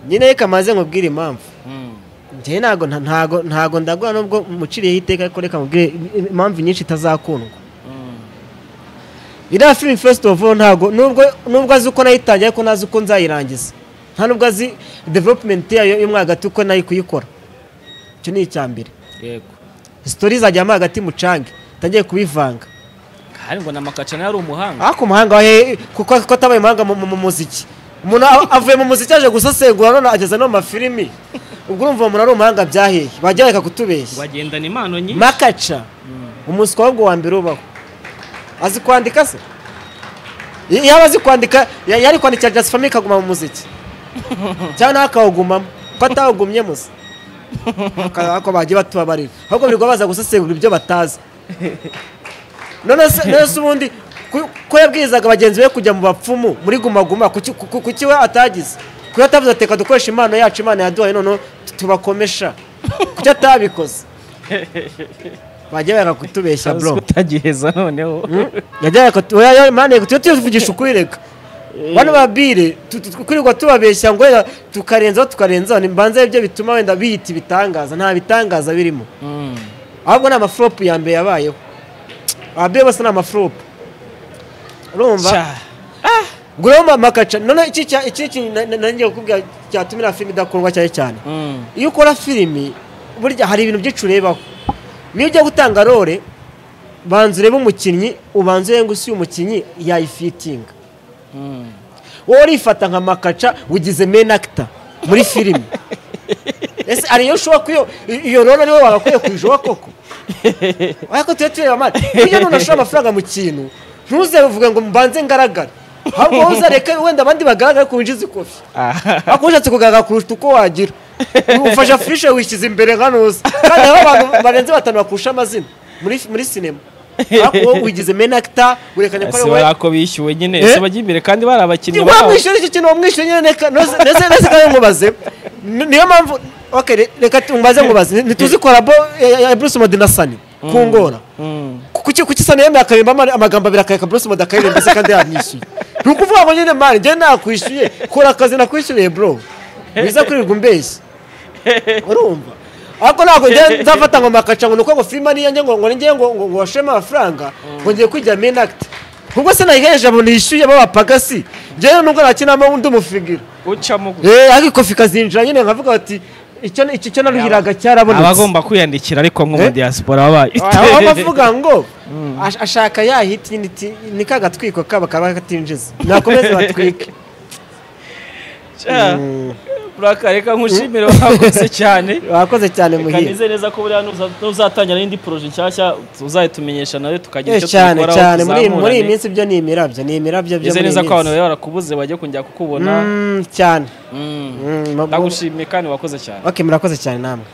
nyine reka maze nkubwire impamvu Mm. njyewe ntago nta- ntago ntago ndagura nubwo muciriyeho iteka ariko reka mubwire impamvu nyinshi itazakundwa Mm. iriya filimi fesiti ofu ntabwo nubwo nubwo azi uko nayitangiye ariko ntazi uko nzayirangiza nta nubwo azi developumenti yayo yo mo hagati uko nayo kuyikora icyo ni icya mbere yego sitori zajyamo hagati mucange utangiye kubivanga hari ngo namakaca nawe ari umuhanga ariko umuhanga wahe kuko kuko atabaye umuhanga mu mu- mu muziki umuntu a- avuye mu muziki aje gusesengura none ageza no mu mafilimi ubwo urumva umuntu ari umuhanga byaheye bajya bareka kutubeshya wagendana impano nyinshi makaca umunsi kwa wa mbere ubaho azi kwandika se Y- yaba azi kwandika ya- yari kwandikira just family ikaguma mu muziki cyangwa nawe akawugumamo ko atawugumyemo se Aka- ako bagiye batubabarira ahubwo birirwa baza gusesengura ibyo batazi none se none se ubundi ku- ko yabwirizaga bagenzi be kujya mu bapfumu muri gumaguma kuki ku- kuki we atagize kuko atavuze ati reka dukoresha impano yacu imana yaduhaye noneho tu- tubakomesha kuki atabikoze bajya banga kutubeshya bro utagiheza noneho yajyaga kutu- oya, oya, mane tujye tuvugisha ukuri reka bano babire tu- tu- kwirirwa tubabeshya ngo wenda tukarenzaho tukarenzaho mbanza ibyo bituma wenda biyita ibitangaza nta bitangaza birimo ahubwo ni amaforopu ya mbere yabayeho ababyeyi bose ni amaforopu urumva Cya. ubwo rero mama makaca none iki cya- iki kintu na- na- nanjye kukubwira cyatuma iriya filime idakundwa cyane cyane Mm. iyo ukora filimi burya hari ibintu byinshi urebaho niyo ujya gutanga role banza urebe umukinnyi ubanza urebe ngo isi umukinnyi yayifitinga Mm. wowe urifata nka makaca ugize main actor muri filimi ese hari iyo ushobora kuyo iyo role ariwe wagakwiye kuyijuba koko ariko tujye tureba amata iyo none ashora amafaranga mu kintu ntuze uvuge ngo mbanze ngaragare ahubwo wowe uzareke wenda abandi bagaragare ku winjiza ikofi Ah. ariko ushatse kugaragara kurusha uko wagira ufashe afishe wishyize imbere nka nuza kandi hariho abantu barenze batanu bakurusha amazina muri muri sinema ariko wowe wigize main actor werekanye ko ari ese wowe bari ako bishyuwe nyine Eh? ese bajya imbere kandi bari abakinnyi babo wamwishyura icyo kintu wamwishyura nyine reka noze- ndetse ndetse kandi nkubaze ni- niyo mpamvu okay, re- reka tu- mbaze nkubaze ntituzi korabo ya- ya- ya Bruce Melody na Sunny ku ngora Mm. kuki kuki Sunny yemeye akaririmba ama- amagambo abiri akareka Bruce Melody akaririmba se kandi yamwishyuye ni ukuvuga ngo nyine mani njye nakwishyuye kora akazi nakwishyuriye bro wiza kwirirwa umbeshya urumva ariko ntabwo njye nzafata ngo makaca ngo ni uko ngo filime ariyo njye ngo ngo ni njye ngo ngo ngo washemo amafaranga ngo ngiye kwigira main act ubwo se nayiheje abo nishyuye b'abapaga si njyewe nubwo nakinamo undi mufigira ucamo gusa eh ariko ifu ikazinjira nyine nkavuga bati icyo icyo cyo naruhiraga cyarabonetse abagomba kwiyandikira ariko nko mu Eh? diaspora babaye aho bavuga ngo ash- ashaka ya hit nyine iti- ni ka gatwiko kaba kaba katinjiza nakomeze batwike Cya. Mm, Buraka, reka nkushimire wakoze cyane wakoze cyane Reka muhire nize neza ko buriya nuza- nuzatangira n'indi poroje nshyashya tuzayitumenyesha nawe tukagira Eh, icyo cyane tubikoraho cyane muri iyi- muri iyi tuzamurane minsi byo ni imirabyo ni imirabyo byo nize muri iyi neza ko abantu minsi bari barakubuze bajya kongera kukubona Mm, cyane Mm. Mm, mu- mu- ndagushimiye kandi wakoze cyane ok murakoze cyane namwe